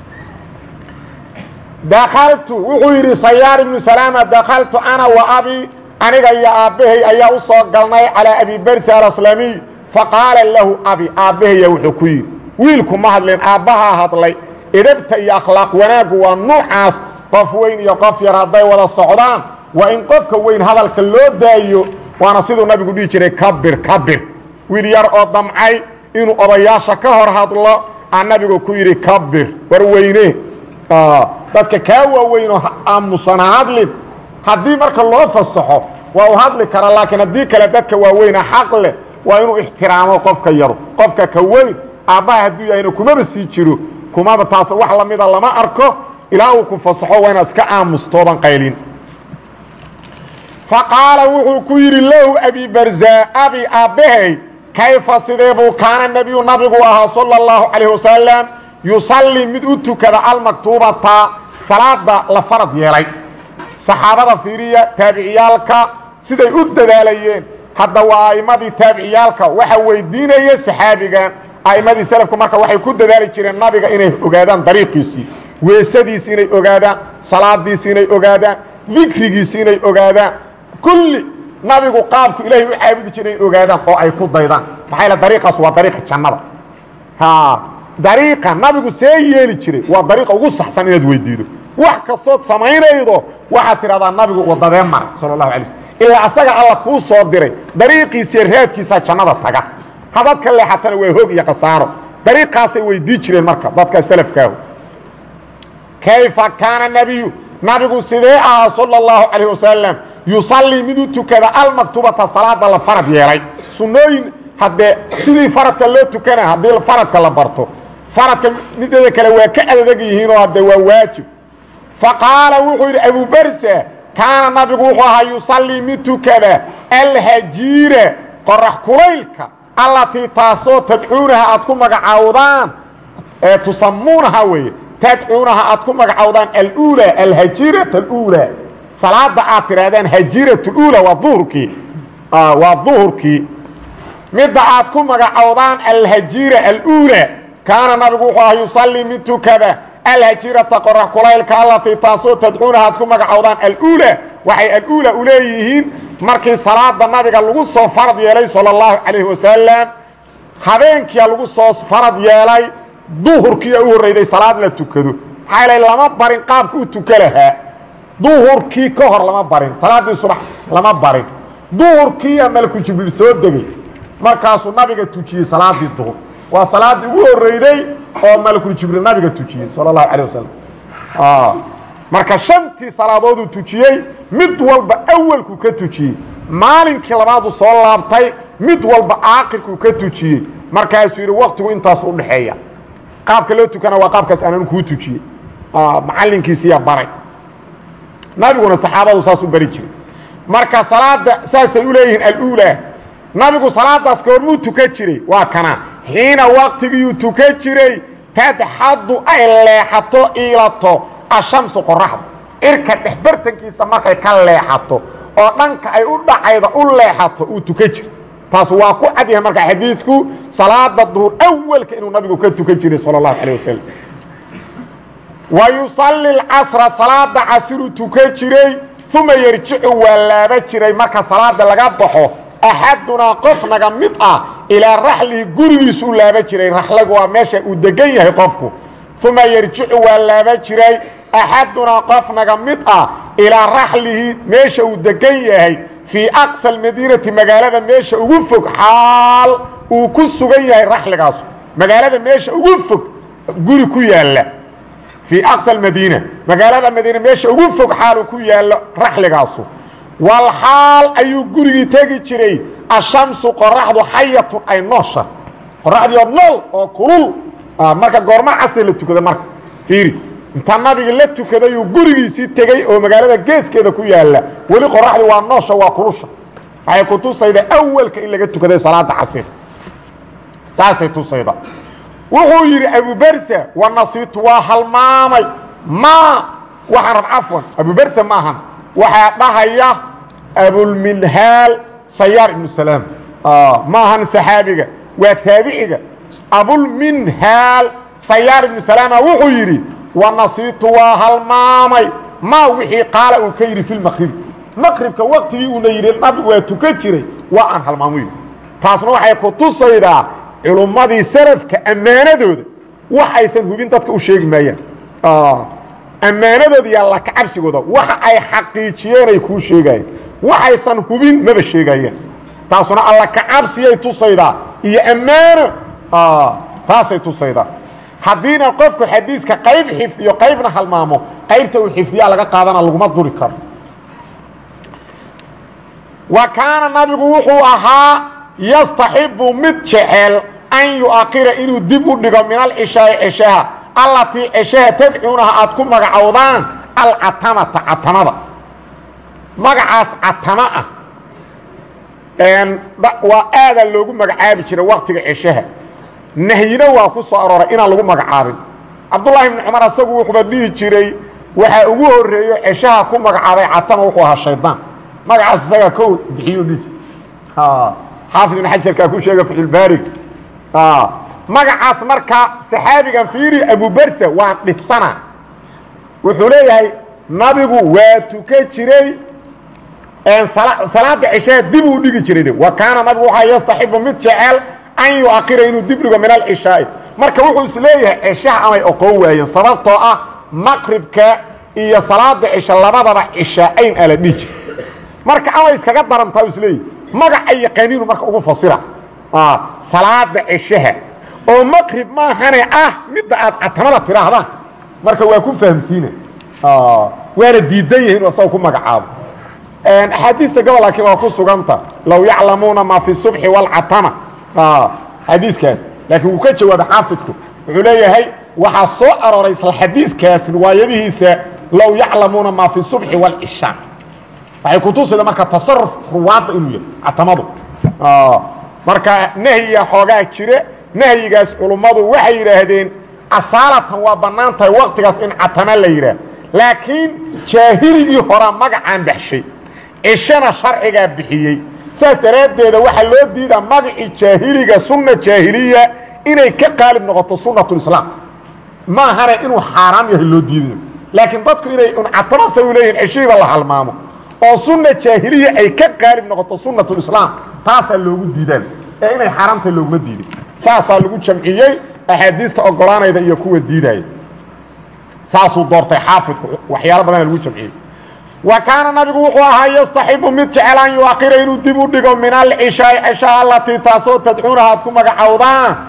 dakaltu wuxuu yidhi sayaar ibnu salaama dakaltu ana wa abi aniga iyo aabbahay ayaa u soo galnay calaa abi barsa alaslamiy faqaala lahu abi aabbahaya wuxuu ku yidhi wiilku ma hadleen aabbahaa hadlay edabta iyo akhlaaq wanaaggu waa nuucaas qof weyn iyo qof yar hadday wada socdaan waa in qofka weyn hadalka loo daayo waana siduu nabigu dhihi jiray kabir kabir wiil yar oo damcay inuu odayaasha ka hor hadlo aa nabigu ku yidhi kabir war weyne dadka kaa waaweynoo aamusana hadlin haddii marka loo fasaxo waa u hadli kara laakiin haddii kale dadka waaweyna xaq leh waa inuu ixtiraamo qofka yaru qofka ka weyn aabbaha hadduu yahayna kumaba sii jiro kumaba taas wax lamida lama arko ilaa uu ku fasaxo waa inaad iska aamustoodan qaylin faqaala wuxuu ku yidhi lahu abi barza abi aabbahay kayfa sidee buu kaana nebiyu nabigu ahaa sala اllahu calayh wasalam yusallii mid u tukada almaktuubata salaada la farad yeelay saxaabada fiiriya taabiciyaalka siday u dadaalayeen hadda waa a'immadii taabiciyaalka waxa weydiinaya saxaabigan a'immadii selafku marka waxay ku dadaali jireen nabiga inay ogaadaan dariiqiisii weesadiisi inay ogaadaan salaadiisi inay ogaadaan dikrigiisi inay ogaadaan kulli nabigu qaabku ilaahay u caabudi jiray inay ogaadaan oo ay ku daydaan maxaa yaele dariiqaas waa dariiqa jannada ha dariiqa nabigu see yeeli jiray waa dariiqa ugu saxsan inaad weydiido wax kastood samaynaydo waxaad tidhahdaa nabigu wadadee mara sala allahu alay slm ilaa asaga alla kuu soo diray dariiqiisiiyo raadkiisaa jannada taga hadad ka leexatana waa hoog iyo khasaaro dariiqaasay weydii jireen marka dadka salafkaahu kayfa kaana nabiyu nabigu sidee ahaa sala اllahu calayh wasalam yusallii mid u tukada almaktubata salaada la farad yeelay sunnooyin haddee sidii faradka loo tukana haddii faradka la barto faradka mideeda kale waa ka adadeg yihiinoo hadde waa waajib faqaala wuxuu yidhi abubarsa kaana nabigu wuxuu ahaa yusallii mid tukada alhajiira qorax kulaylka allatii taasoo tadcuunaha aad ku magacaawdaan ee tusamuunaha weeye tadcuunaha aad ku magacaawdaan aluulaa alhajiirata aluulaa salaada aad tidhaahdaan hajiirat اuulaa waa duhurkii waa duhurkii midda aad ku magacowdaan alhajiira aluulaa kaana nabigu wuxuu ahaa yusallii mid tukada alhajiirata qorax kulaylka allatii taasoo tadcuunaha aad ku magacowdaan aluulaa waxay aluulaa u leeyihiin markii salaada nabiga lagu soo farad yeelay salى اllahu calayh wasalam habeenkiia lagu soo farad yeelay duhurkiia u horreyday salaad la tukado maxaa yl lama barin qaabka u tuka lahaa duhurkii ka hor lama barin salaaddii subax lama barin duhurkiiya malku jibriil soo degey markaasuu nabiga tujiyey salaadii duhur waa salaaddii ugu horreyday oo malkul jibriil nabiga tujiyey sala allahu calah wasalam marka shantii salaadooduu tujiyey mid walba awalkuu ka tujiyey maalinkii labaaduu soo laabtay mid walba aakhirkuu ka tujiyey markaasuu yidhi waktigu intaas u dhexeeya qaabka loo tukana waa qaabkaas aanan kuu tujiyey macallinkiisiyaa baray nabiguna saxaabadu saas u bari jiray marka salaada saasay u leeyihiin aluulaa nabigu salaadaas goormuu tukan jiray waa kana xiina waktigiyuu tukan jiray tadxadu ay leexato iilato ashamsu qoraxda irka dhexbartankiisa markay ka leexato oo dhanka ay u dhacayda u leexato uu tukan jira taas waa ku cad yahay marka xadiidku salaada duhur awalka inuu nabigu ka tukan jiray sala allahu calayh wasalam wa yusalli lcasra salaada casiruu tukan jiray uma yarjicu waa laaba jiray marka salaada laga baxo axadunaa qof naga mid ah ilaa raxlihi gurigiisu u laaba jiray raxlagu waa meesha uu degan yahay qofku uma yarjicu waa laaba jiray axadunaa qof naga mid ah ilaa raxlihi meesha uu degan yahay fii aqsa almadiinati magaalada meesha ugu fog xaal uu ku sugan yahay raxligaasu magaalada meesha ugu fog guri ku yaalla fii aqsa almadiina magaalada madiina meesha ugu fog xaal uu ku yaallo raxligaasu wal xaal ayuu gurigii tegi jiray ashamsu qoraxdu xayatun ay noosha qoraxdii oo nool oo kulul marka goorma casri la tukada marka fiiri intaa nabigi la tukadayuu gurigiisii tegey oo magaalada geeskeeda ku yaalla weli qoraxdii waa noosha waa kulusha waxay ku tusayda awalka in laga tukaday salaada casir saasay tusayda wuxuu yidhi abubersa wanasiitu waa halmaamay ma waxaan rab cafwan abubersa ma ahan waxaa dhahaya abulminhaal sayaar ibnu salaam ma ahan saxaabiga waa taabiciga abulminhaal sayaar ibnu salaama wuxuu yidhi wanasiitu waa halmaamay ma wixii qaala uu ka yidhi fi lmaqribi maqribka waktigii uuna yidhi nabigu waa tukan jiray waa aan halmaamo yidhi taasna waxay ku tusaydaa culummadii salafka ammaanadooda wax aysan hubin dadka u sheegi maayaan ammaanadooda iyo alla kacabsigooda waxa ay xaqiijiyeen ay kuu sheegayeen waxaysan hubin maba sheegayaan taasuna alla kacabsiyay tusaydaa iyo ammaano taasay tusaydaa haddiina qofku xadiiska qayb xifdiyo qaybna halmaamo qaybta uu xifdiyaa laga qaadana laguma duri karo wa kaana nabigu wuxuu ahaa yastaxibu mid jecel an yu'akira inuu dib u dhigo min alcishaai ceshaha allatii ceshaha tadcuunaha aad ku magacowdaan alcatamata catamada magacaas catama ah waa aadaa loogu magacaabi jiray waktiga ceshaha nahyina waa ku soo arooray inaan lagu magacaabin cabdullaahi ibni cumar asagu wuxuuba dhihi jiray waxaa ugu horeeyo ceshaha ku magacaabay catama wuxuu ahaa shaydaan magacaas isagaa ko bixiyo dhihi jir xaafid ibn xajarkaa ku sheega faxulbaarig magacaas marka saxaabigan fiiri abubersa waa dhibsana wuxuu leeyahay nabigu waa tukan jiray salaada ceshaha dib uu dhigi jiray wa kaana nabigu waxaa yastaxibu mid jecel an yuakira inuu dib dhigo min alcishaai marka wuxuu is leeyahay ceshaha amay oqoon waayeen sababtoo ah maqribka iyo salaada cisha labadaba cishaacayn ala dhiji marka amay iskaga darantaa u isleeyahy magaca yaqaaniinu marka ugu fasira salaada ceshaha oo maqrib maahane ah midda aad catamada tidhaahdaan marka waa ku fahamsiina waana diidan yahi inu asaga ku magacaabo axaadiista gobol laakiin waa ku suganta low yaclamuuna maa fi subxi wاlcatama xadiiskaas laakiin wuu ka jawaabay xaafidku wuxuu leeyahay waxaa soo arooray isla xadiiskaas riwaayadihiisa low yaclamuuna maa fi subxi wاlcishaa waxay kutusida marka tasaruf ruwaadda inuu yahay catamadu marka nahyiga xoogaa jire nahyigaas culummadu waxay yidhaahdeen asaalatan waa bannaan tahay waktigaas in catama la yidhaah laakiin jaahiligii horaa magacaan baxshay cishana sharcigaa bixiyey saas daraaddeeda waxaa loo diidaa magacii jaahiliga sunna jaahiliya inay ka qaalib noqoto sunnatulislaam ma ahana inuu xaaraam yahay loo diidayo laakiin dadku inay un catamasa u leeyihin ceshihiiba la halmaamo oo sunna jaahiliya ay ka qaalib noqoto sunnatulislaam taasaa loogu diidaan ee inay xaaraamtahay looguma diidin saasaa lagu jamciyey axaadiista ogolaanayda iyo kuwa diidaya saasuu doortay xaafidku waxyaalo badana lagu jamciyey wa kaana nabigu wuxuu ahaa yastaxibu mid jecel an yuakira inuu dib u dhigo min alcishaai ceshaha alatii taasoo tadcuunaha aad ku magacowdaan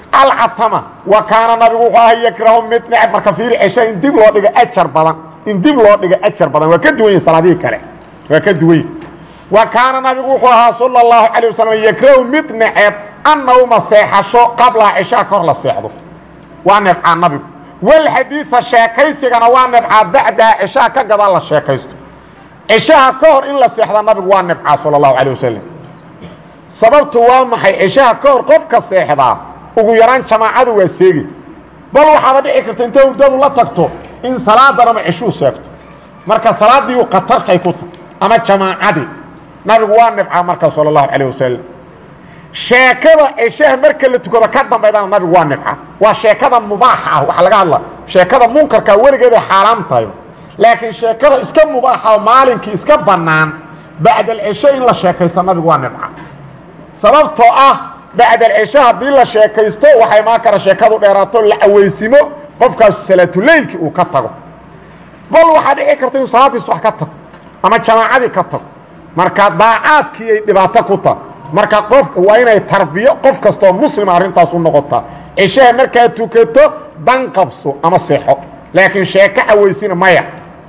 alcatama wa kaana nabigu wuxuu ahaa yakrahu mid necb marka fiiri cesha in dib loo dhigo ajar badan in dib loo dhigo ajar badan waa ka duwan yihin salaadihii kale waa ka duwan yihin wa kaana nabigu wuxuu ahaa sala اllahu calayه wasalam yakrahu mid neceb annawma seexasho qablaha ceshaa ka hor la seexdo waa nebcaa nabigu walxadiida sheekaysigana waa nebcaa bacdaha ceshaha ka gadaa la sheekaysto ceshaha ka hor in la seexda nabigu waa nebcaa sala اllahu calيه wasalam sababtu waa maxay ceshaha ka hor qofka seexdaa ugu yaraan jamaacadu waa seegi bal waxaaba dhici karta intay hurdadu la tagto in salaadanama ceshuu seegto marka salaadiiu khatarkay ku tahay ama jamaacadii nabigu waa nebcaa marka sala اllahu calayh wasalam sheekada ceshaha marka la tukado ka dambaydana nabigu waa nebcaa waa sheekada mubaaxa ah waxa laga hadla sheekada munkarkaa weligeeday xaaraam tahay laakiin sheekada iska mubaaxa oo maalinkii iska bannaan bacd alcesho in la sheekaysto nabigu waa nebca sababtoo ah bacd alcesho haddii la sheekaysto waxay maa kara sheekadu dheeraato la aweysimo qofkaasu salaatuleylkii uu ka tago bal waxaa dhici karta inuu salaadiis wax ka tago ama jamaacadii ka tago marka daacaadkii ay dhibaato ku taha marka qof waa inay tarbiyo qof kastoo muslima arrintaas u noqotaa ceshaha markaad tukato dan qabso ama seexo laakiin sheeko caweysina maya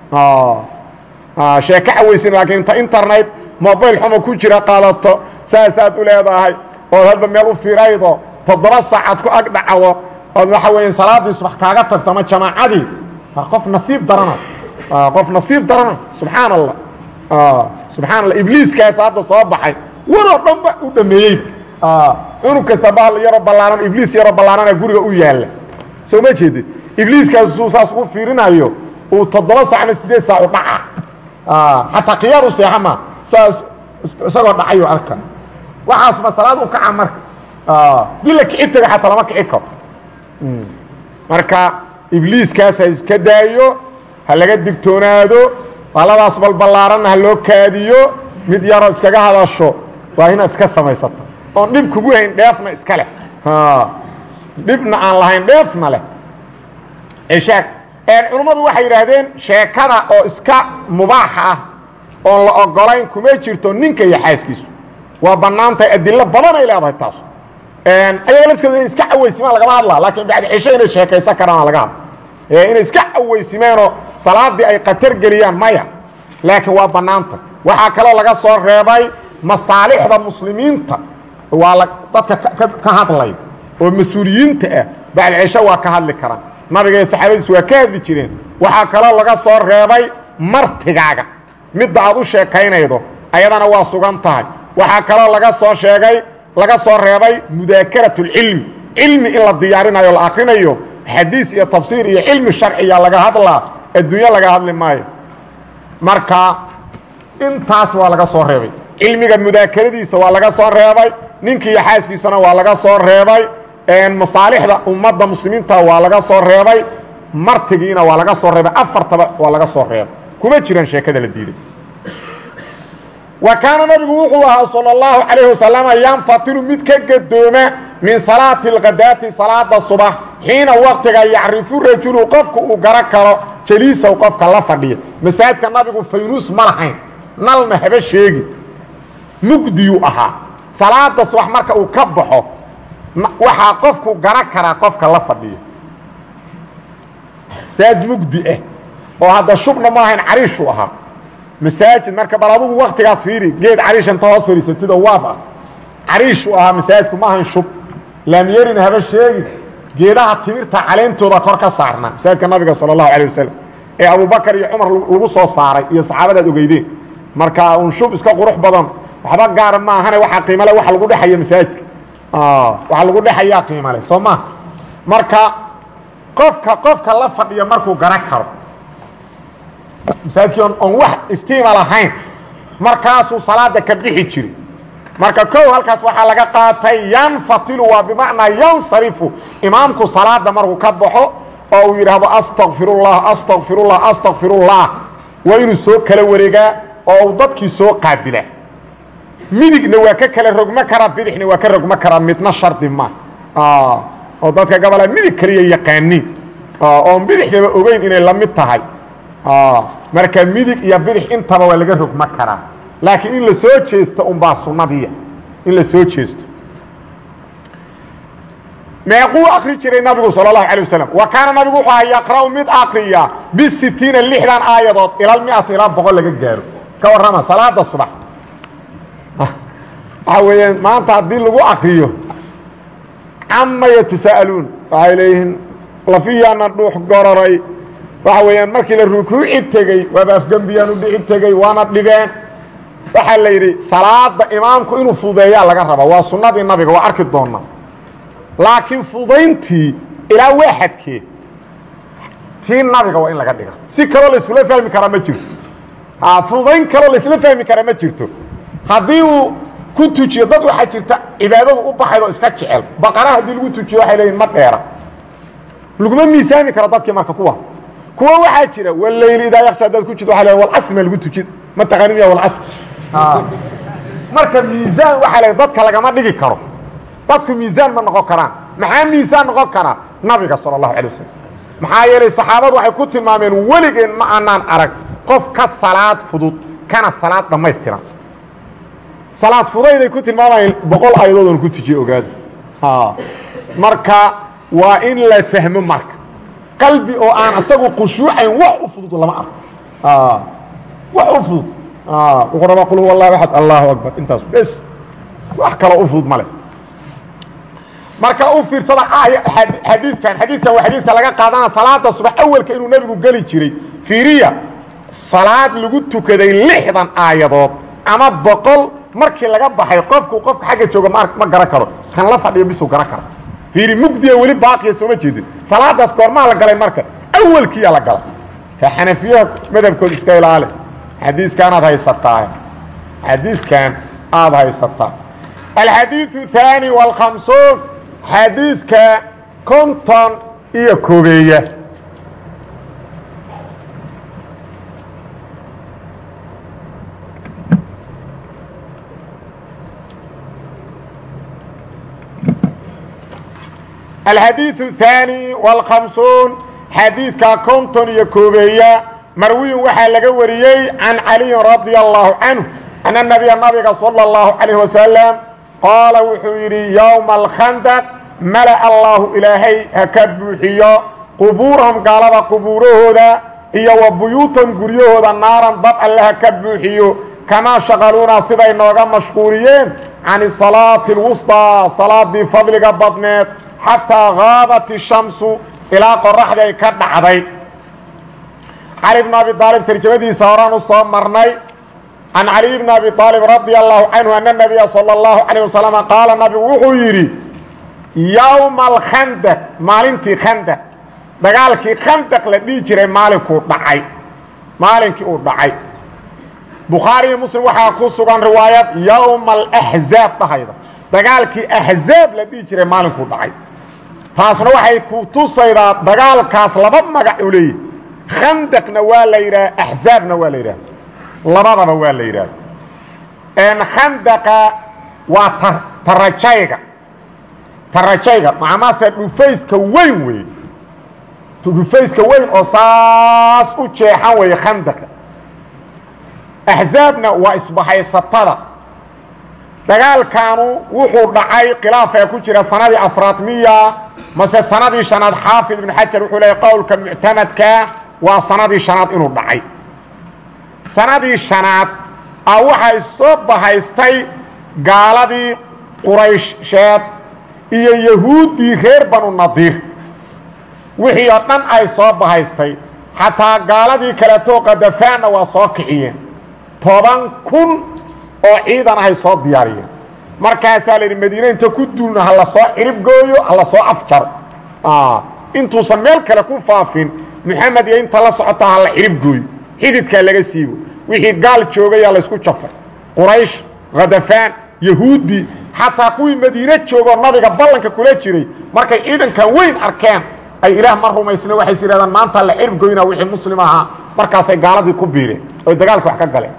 sheeko caweysina laakiin inta internet mobil xuma ku jira qaadato saasaad u leedahay ood hadba meel u firaydo toddoba saacaad ku ag dhacdo ood waxa weya salaadiis wax kaaga tagto ama jamaacadii qof nasiib darana qof nasiib darana subxaan allah subxaan allah ibliiskaas hadda soo baxay waroo dhan ba u dhameeyey cunug kasta bahal yaroo ballaaran ibliis yaroo ballaarana guriga u yaalla soo ma jeedid ibliiskaas suu saas ugu fiirinayo uu toddoba sac ama sideed saac u dhaca xataa khiyaar u seexa ma saas isagoo dhacayo arka waxaasuma salaad u kaca marka dii la kici taga xataa lama kici karo marka ibliiskaas ha iska daayo ha laga digtoonaado baladaas balballaaranna ha loo kaadiyo mid yaroo iskaga hadasho waa inaad iska samaysato oon dhib kugu hayn dheefna iska leh dhibna aan lahayn dheefna leh eshaag culummadu waxay yidhaahdeen sheekada oo iska mubaaxa ah oon la ogolayn kuma jirto ninka iyo xaaskiisu waa bannaantahay adilo badan ay leedahay taas ayaga lafkooda inay iska caweysimaan lagama hadla laakiin bacdi cisho inay sheekaysan karaan laga hadla inay iska caweysimeenoo salaadii ay khatar geliyaan maya laakiin waa bannaanta waxaa kaloo laga soo reebay masaalixda muslimiinta waa la dadka ka hadlay oo mas-uuliyiinta ah bacdi cisho waa ka hadli karaan nabiga iyo saxaabadiis waa ka hadli jireen waxaa kaloo laga soo reebay martigaaga midda aad u sheekaynaydo ayadana waa sugan tahay waxaa kaloo laga soo sheegay laga soo reebay mudaakarat اlcilmi cilmi in la diyaarinayo la akrinayo xadiis iyo tafsiir iyo cilmi sharciya laga hadlaa adduunyo laga hadli maayo marka intaas waa laga soo reebay cilmiga mudaakaradiisa waa laga soo reebay ninki iyo xaaskiisana waa laga soo reebay masaalixda ummadda muslimiinta waa laga soo reebay martigiina waa laga soo reebay afartaba waa laga soo reebay kuma jiraan sheekada la diiday wa kaana nabigu wuxuu ahaa salى اllahu calayh wasalama yanfatilu mid ka gadooma min salaati اlkadaati salaada subax xiina waktiga yacrifu rajulu qofku uu garo karo jaliisaw qofka la fadhiya masaajidka nabigu faynuus ma lahayn nalna haba sheegi mugdiyuu ahaa salaada subax marka uu ka baxo waxaa qofku garo karaa qofka la fadhiya masaajid mugdi ah oo hadda shubna ma ahayn cariishuu ahaa masaajid marka bal adugu waktigaas fiiri geed cariish inta hoos fadhiisatid oo waab ah cariishuu ahaa masaajidku ma ahayn shub laamyerina haba sheegi geedaha timirta caleentooda kor ka saarnaa masaajidka nabiga sala allahu alayh wasalam ee abubakar iyo cumar lagu soo saaray iyo saxaabadaad ogeydeen marka un shub iska qurux badan waxba gaara ma ahane waxaa qiimale waxa lagu dhexaya masaajidka waxaa lagu dhexayaa qiimale soo ma marka qofka qofka la fadhiya markuu garan karo masaajidkii oon wax iftiima lahayn markaasuu salaada ka bixi jiri marka kow halkaas waxaa laga qaatay yanfatilu waa bimacnaa yansarifu imaamku salaada markuu ka baxo oo uu yidhaahdo astakfirullah astakfirullah astakfirullah waa inuu soo kala wareegaa oo uu dadkii soo qaabila midigna waa ka kala rogmo karaa bidixna waa ka rogmo karaa midna shardi ma oo dadka gabalaa midig kaliya yaqaaniin oon bidixnaba ogeyn inay la mid tahay marka midig iyo bidix intaba waa laga rogmo karaa laakiin in la soo jeesto unbaa sunnadiya in la soo jeesto meequu akri jiray nabigu sal اlahu alيه wasalam wa kaana nabigu wuxuu aha yaqra'u mid akriya bisitiina lixdan aayadood ilal miata ilaa boqol laga gaaro ka warrama salaada subax waxaa weeyaan maanta haddii lagu akriyo cama yatasa'aluun waxay leeyihiin lafiyaana dhuux gororay waxa weeyaan markii la rukuuci tegey waaba afgembiyaan u dhici tegey waana dhigeen waxaa la yidhi salaada imaamku inuu fudeeyaa laga raba waa sunnadii nabiga waa arki doona laakiin fudayntii ilaa waaxadkee tii nabiga waa in laga dhiga si kaloo laiskula fahmi karaa ma jirto fudayn kaloo laisla fahmi karaa ma jirto haddii uu ku tujiyo dad waxaa jirta cibaadadu u baxayd oo iska jecel baqara haddii lagu tujiyo waxay leeyihin ma dheera laguma miisaami karo dadkii marka kuwa kuwa waxaa jira walayli idaa yaksha hadaad ku jirto waa le walcasr ma lagu tujid ma taqaani miya walcasr marka miisaan waxaa le dadka lagama dhigi karo dadku miisaan ma noqon karaan maxaa miisaan noqon karaa nabiga sala allahu alay wasalam maxaa yeelay saxaabadu waxay ku tilmaameen weligeen ma anaan arag qof ka salaad fudud kana salaad dhammaystiran salaad fudayday ku tilmaamayeen boqol ayadoodon ku tujiye ogaada marka waa in la fahmo marka qalbi oo aan asagu khushuucayn wax u fudud lama arko wax u fudud wuxuu rabaa qul huwa allahu axad allahu akbar intaas bes wax kaloo u fudud male marka u fiirsada xadiidkan xadiiskan waa xadiiska laga qaadana salaada subax awelka inuu nebigu geli jiray fiiriya salaad lagu tukaday lixdan aayadood ama boqol markii laga baxay qofku qofka xagga jooga ma ma garan karo kan la fadhiyo bisuu garan kara fiiri mugdiga weli baaqiya sooma jeedin salaadaas goormaa la galay marka awelkiiyaa la galay ka xanafiyaha madhabkooda iska ilaali xadiiskan aad haysataa xadiidkan aada haysataa alxadiiثu الثaanي والkhamsuun xadiidka konton iyo koobeeya alxadiiثu الثaanي والkhamsuun xadiidka konton iyo koobeeya marwiyun waxaa laga wariyey can caliyin radي الlahu canه أن النبي نabiga صلى الله عليه وسلم qاaلa wuxuu yidhi يومa الkhandq malأ الlahu ilaahay ha ka buuxiyo qubuurahum gaalada qubuurahooda iyo wa buyuutahum guryahooda naaran dab alle ha ka buuxiyo kamaa shaqaluuna siday nooga mashquuliyeen can الصalaaةi الwusطىa salaadii fadliga badneed xataa gaabat الشhamsu ilaa qoraxdii ay ka dhacday cali بن abi aalib tarjamadiisa horaan u soo marnay can caliي bn abi aalib radi allahu canhu ana nabiya salى اllahu alيه wasalam qaala nabigu wuxuu yidhi yowma alkhandaq maalintii khandaq dagaalkii khandaq la dhihi jiray maalinkuu dhacay maalinkii uu dhacay bukhaari iyo muslim waxaa ku sugan riwaayad yowma alaxzaab dhahayda dagaalkii axzaab la dhihi jiray maalinkuu dhacay taasna waxay ku tusaydaa dagaalkaas laba magac u leeyihi khandaqna waa la yidhaha axzaabna waa la yidhaha labadaba waa la yidhaahdo khandaqa waa ta tarajayga tarajayga macmase dhufayska weyn wey dhufayska weyn oo saas u jeexan weeye khandaqa axzaabna waa isbahaysatada dagaalkaanu wuxuu dhacay khilaafaa ku jira sanadii afraad miya mase sanadii shanaad xaafid ibn xajar wuxuu leeyahy qowlka muctamadkaa waa sanadii shanaad inuu dhacay sanadii shanaad a waxay soo bahaystay gaaladii quraysheed iyo yahuuddii reer banu nadiir wixii oo dhan ay soo bahaystay xataa gaaladii kaleetoo qadafaanna waa soo kiciyeen toban kun oo ciidan ahay soo diyaariyeen markaasaa la yidhi madiine inta ku duulna ha la soo cirib gooyo ha la soo afjaro intuusan meel kale ku faafin moxamed iyo inta la socotaa ha la cirib gooyo xididkaa laga siibo wixii gaal joogayaa laysku jafay quraysh khadafaan yahuudi xataa kuwii madiine joogoo nabiga ballanka kula jiray markay ciidankan weyn arkeen ay ilaah ma rumaysna waxay is yidhahdaan maanta la cirib goynaa wixii muslim ahaa markaasay gaaladii ku biireen oy dagaalka wax ka galeen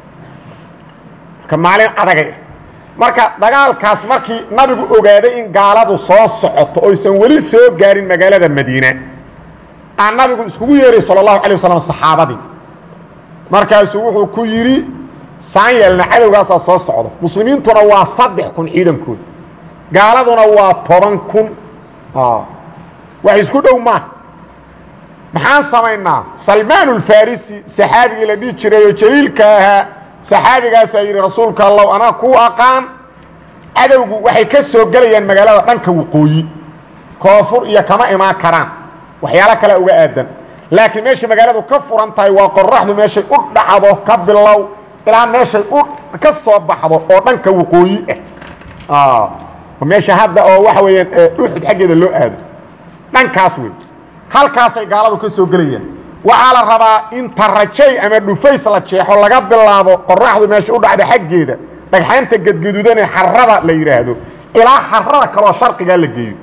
marka maalin adagay marka dagaalkaas markii nabigu ogaaday in gaaladu soo socoto oysan weli soo gaarin magaalada madiine aa nabigu iskugu yeeray sal اlahu alيه waslm saxaabadii markaasuu wuxuu ku yidhi saan yeelna cadowgaasaa soo socda muslimiintuna waa saddex kun ciidankooda gaaladuna waa toban kun wax isku dhow maaha maxaan samaynaa salmaan ulfarisi saxaabigii la dhihi jiray oo jaliilka ahaa saxaabigaasaa yidhi rasuulka allow anaa kuu aqaan cadowgu waxay ka soo gelayaan magaalada dhanka waqooyi koonfur iyo kama imaan karaan waxyaalo kale uga aadan laakiin meeshay magaaladu ka furan tahay waa qoraxdu meeshay u dhacdo ka bilow ilaa meeshay u ka soo baxdo oo dhanka waqooyi ah meesha hadda oo waxa weeyaan uxud xaggeeda loo aado dhankaas wey halkaasay gaaladu ka soo gelayaan waxaa la rabaa in tarajay ama dhufays la jeexo laga bilaabo qoraxdu meesha u dhacda xaggeeda dhagxaanta gadgaduudanee xarada la yidhaahdo ilaa xarada kaloo sharqigaa la geeyo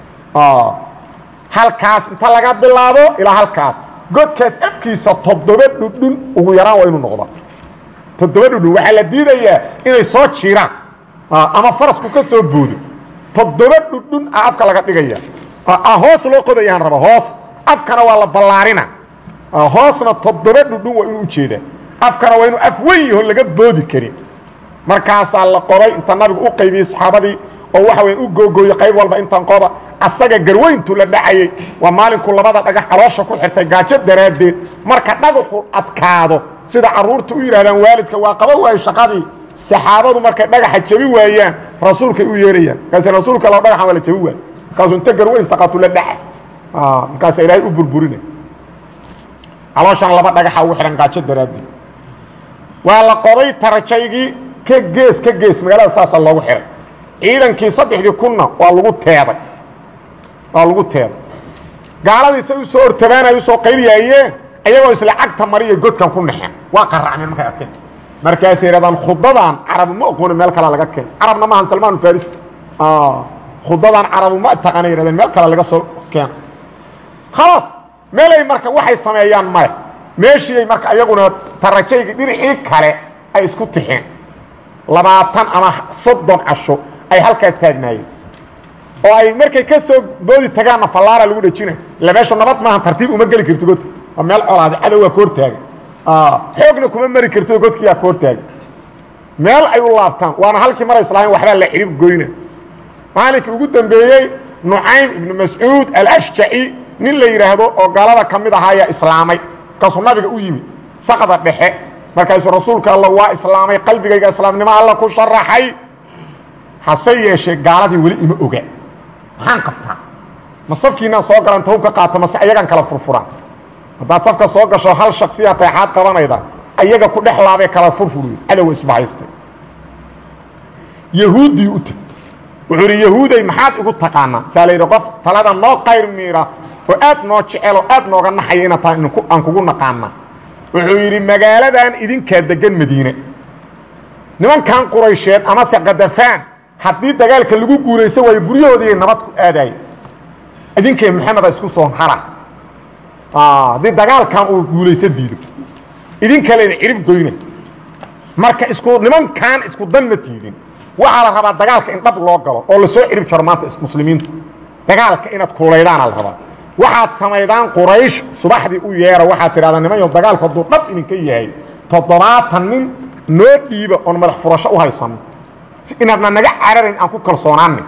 halkaas inta laga bilaabo ilaa halkaas godkaas afkiisa toddoba dhudhun ugu yaraan waa inuu noqda toddoba dhudhun waxaa la diidayaa inay soo jiiraan ama farasku ka soo boodo toddoba dhudhun a afka laga dhigaya hoos loo qodayahan raba hoos afkana waa la ballaarina hoosna toddoba dhudhun waa inuu ujeedaa afkana waa inuu af weyn yaho laga boodi karin markaasaa la qoday inta nabigu u qaybiyey saxaabadii oo waxa weya u googooye qayb walba intan qoda asaga garweyntu la dhacayey waa maalinku labada dhagax caloosha ku xirtay gaajo daraaddeed marka dhagaxu adkaado sida carruurta u yidhahdaan waalidka waa qaba waayo shaqadii saxaabadu markay dhagaxa jabi waayaan rasuulkay u yeerayaan markaas rasuulka lo dhagaxan waa la jabi waay markaasuu inta garweyn taqatu la dhaca markaasa ilaahay u burburina calooshan laba dhagaxa ugu xidhan gaajo daraaddeed waa la qoday tarajaygii ka gees ka gees magaalada saasaa loogu xihay ciidankii saddexdii kunna waa lagu teeday waa lagu teeday gaaladiisa u soo ortabaanay usoo qayliyaayeen ayagoo isla cagta mariya godkan ku naxeen waa qaracmeen markay arkeen markaasay yidhahdaan khudadan carabu ma oqooni meel kale laga keen carabna maahan salmaan faris khudadan carabu ma taqaana yidhahdeen meel kale laga soo keena khalaas meelay marka waxay sameeyaan male meeshiiay marka ayaguna tarajayga dhinacii kale ay isku tixeen labaatan ama soddon casho ay halkaas taagnaayeen oo ay markay ka soo boodi tagaanna fallaara lagu dhejinay illa meeshu nabad maahan tartiib uma geli karti godka waa meel colaada cadow waa ka hortaagan xoogna kuma mari kartio godkiyaa ka hortaagan meel ay u laabtaan waana halkii maray islaamin waxbaa la xidhib goyna maalinkii ugu dambeeyey nucaym ibnu mascuud alashjaci nin la yidhaahdo oo gaalada ka mid ahaa ayaa islaamay markaasuu nabiga u yimid saqda dhexe markaasuu rasuulka alla waa islaamay qalbigayga islaamnimo alla ku sharaxay hase yeeshee gaaladii weli ima oga maxaan qabtaa ma safkiinaan soo galan ta hubka qaato mase ayagaan kala furfuraan haddaad safka soo gasho hal shaksiyaa teexaad qabanayda ayaga ku dhex laabee kala furfuriyo cadowa isbahaystay yahuuddii u teg wuxuu idhi yahuuday maxaad igu taqaanaa saa la yidhi qof talada noo qayr miira oo aad noo jecel oo aad nooga naxaya inaad tahay aan kugu naqaana wuxuu yidhi magaaladan idinkaa degan madiine nimankan quraysheed amase kadafaan haddii dagaalka lagu guulaysan waayo guryahoodii nabad ku aadaaya idinkee maxameda isku soo hara haddii dagaalkan uu guulaysan diido idinkalena cirib goyna marka isku nimankan isku dan ma tiidin waxaa la rabaa dagaalka in dhab loo galo oo lasoo cirib jaro maanta muslimiintu dagaalka inaad kuulaydaana la rabaa waxaad samaydaan quraysh subaxdii u yeera waxaad tidhahdaa nimanyo dagaalku hadduu dhab idinka yahay toddobaatan nin noo dhiiba oon madax furasho u haysano inaadna naga cararayn aan ku kalsoonaanay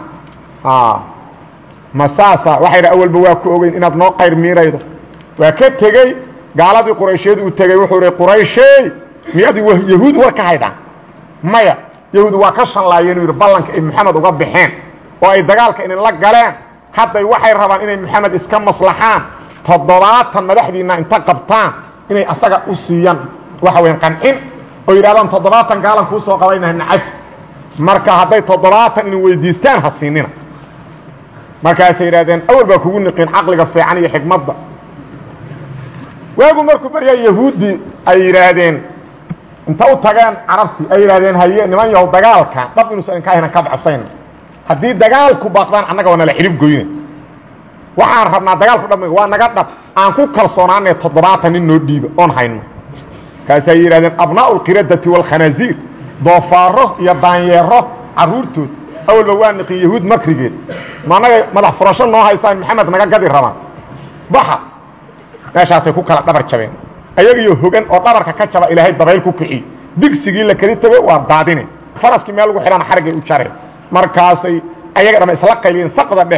ma saasa waxay dha awalba waa ku ogeyn inaad noo qayr miiraydo waa ka tegey gaaladii quraysheed uu tegey wuxuu hi qurayshey miyaad yahuud war ka haydhaan maya yahuud waa ka shanlaayeen uu yidhi ballanka ay moxamed uga baxeen oo ay dagaalka idinla galeen hadday waxay rabaan inay moxamed iska maslaxaan toddobaatan madaxdiinna inta qabtaan inay asaga u siiyaan waxa weyn qancin oo yidhahdaan toddobaatan gaalan kuu soo qabaynaha nacaf marka hadday toddobaatan idin weydiistaan ha siinina markaasay yidhahdeen awal baa kugu niqin caqliga fiican iyo xikmadda waagu markuu baryaa yahuuddii ay yidhaahdeen inta u tageen carabtii ay yidhahdeen haye niman yahow dagaalka dhab inuusan idinka ahaynan ka bacabsayna haddii dagaalku baaqdaan annaga waa nala xidhib goyne waxaan rabnaa dagaalku dhab waa naga dhab aan ku kalsoonaanay toddobaatan nin noo dhiiba oon hayno kaasay yidhahdeen abnaa'u lqiradati waalkhanaasiir doofaaro iyo daanyeero carruurtood awalba waa niqin yahuud makrigeed ma annaga madax furasho noo haysaan maxamed naga gadi rabaan baxa meeshaasay ku kala dhabar jabeen ayagiyo hogan oo dhabarka ka jaba ilaahay dabayl ku kiciy digsigii la keli tego waa daadine faraskii meel lagu xidhana xarigay u jareen markaasay ayaga dhama isla qayliyeen saqda dhexe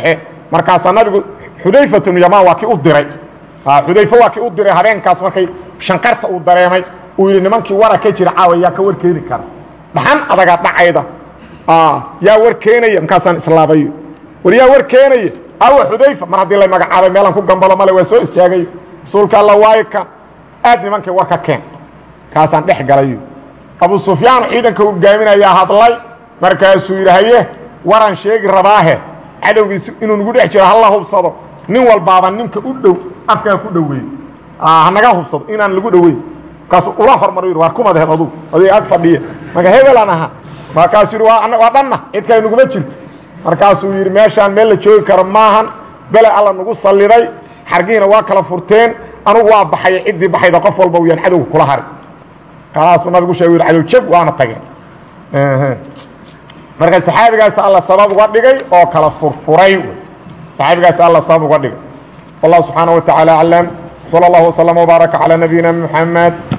markaasaa nabigu xudayfat bnu yamaan waa kii u diray xudayfe waa kii u diray habeenkaas markay shanqarta uu dareemay uu yidhi nimankii wara ka jira caawa yaa ka war keeni kara dhaxan adaga dhacayda yaa war keenaya markaasaan islaabayo war yaa war keenaya awa xudayfa mar haddii la magacaabay meelaan ku gambalo male waa soo istaagayo rasuulka alla waayo kan aad nimankii war ka keen kaasaan dhex galayo abu sufyaan ciidanka hogaaminayaa hadlay markaasuu yidhi haye waraan sheegi rabaahe cadowgiisi inuu nagu dhex jiro hala hubsado nin walbaaba ninka u dhow afkaa ku dhoweey hanaga hubsado inaan lagu dhoweyn markaasuu ula hormar yidhi waar kumadheed adugu adig ag fadhiya marka hebelaan ahaa markaasuu yidhi waa waa dhanna cid kale naguma jirto markaasuu yidhi meeshaan meel la joogi karo maahan bele alla nagu salliday xargihiina waa kala furteen anugu waa baxaya ciddii baxayda qof walba uyaan cadowga kula hari kalaasuu nabigu sheegu yidhi cadow jab waana tageen marka saxaabigaas alla sabab uga dhigay oo kala furfuray saxaabigaas alla sabab uga dhigay wallahu subxaanaه wa taعaalى aclam slى اllah وsلم وbaarك calى nabiyina mحamed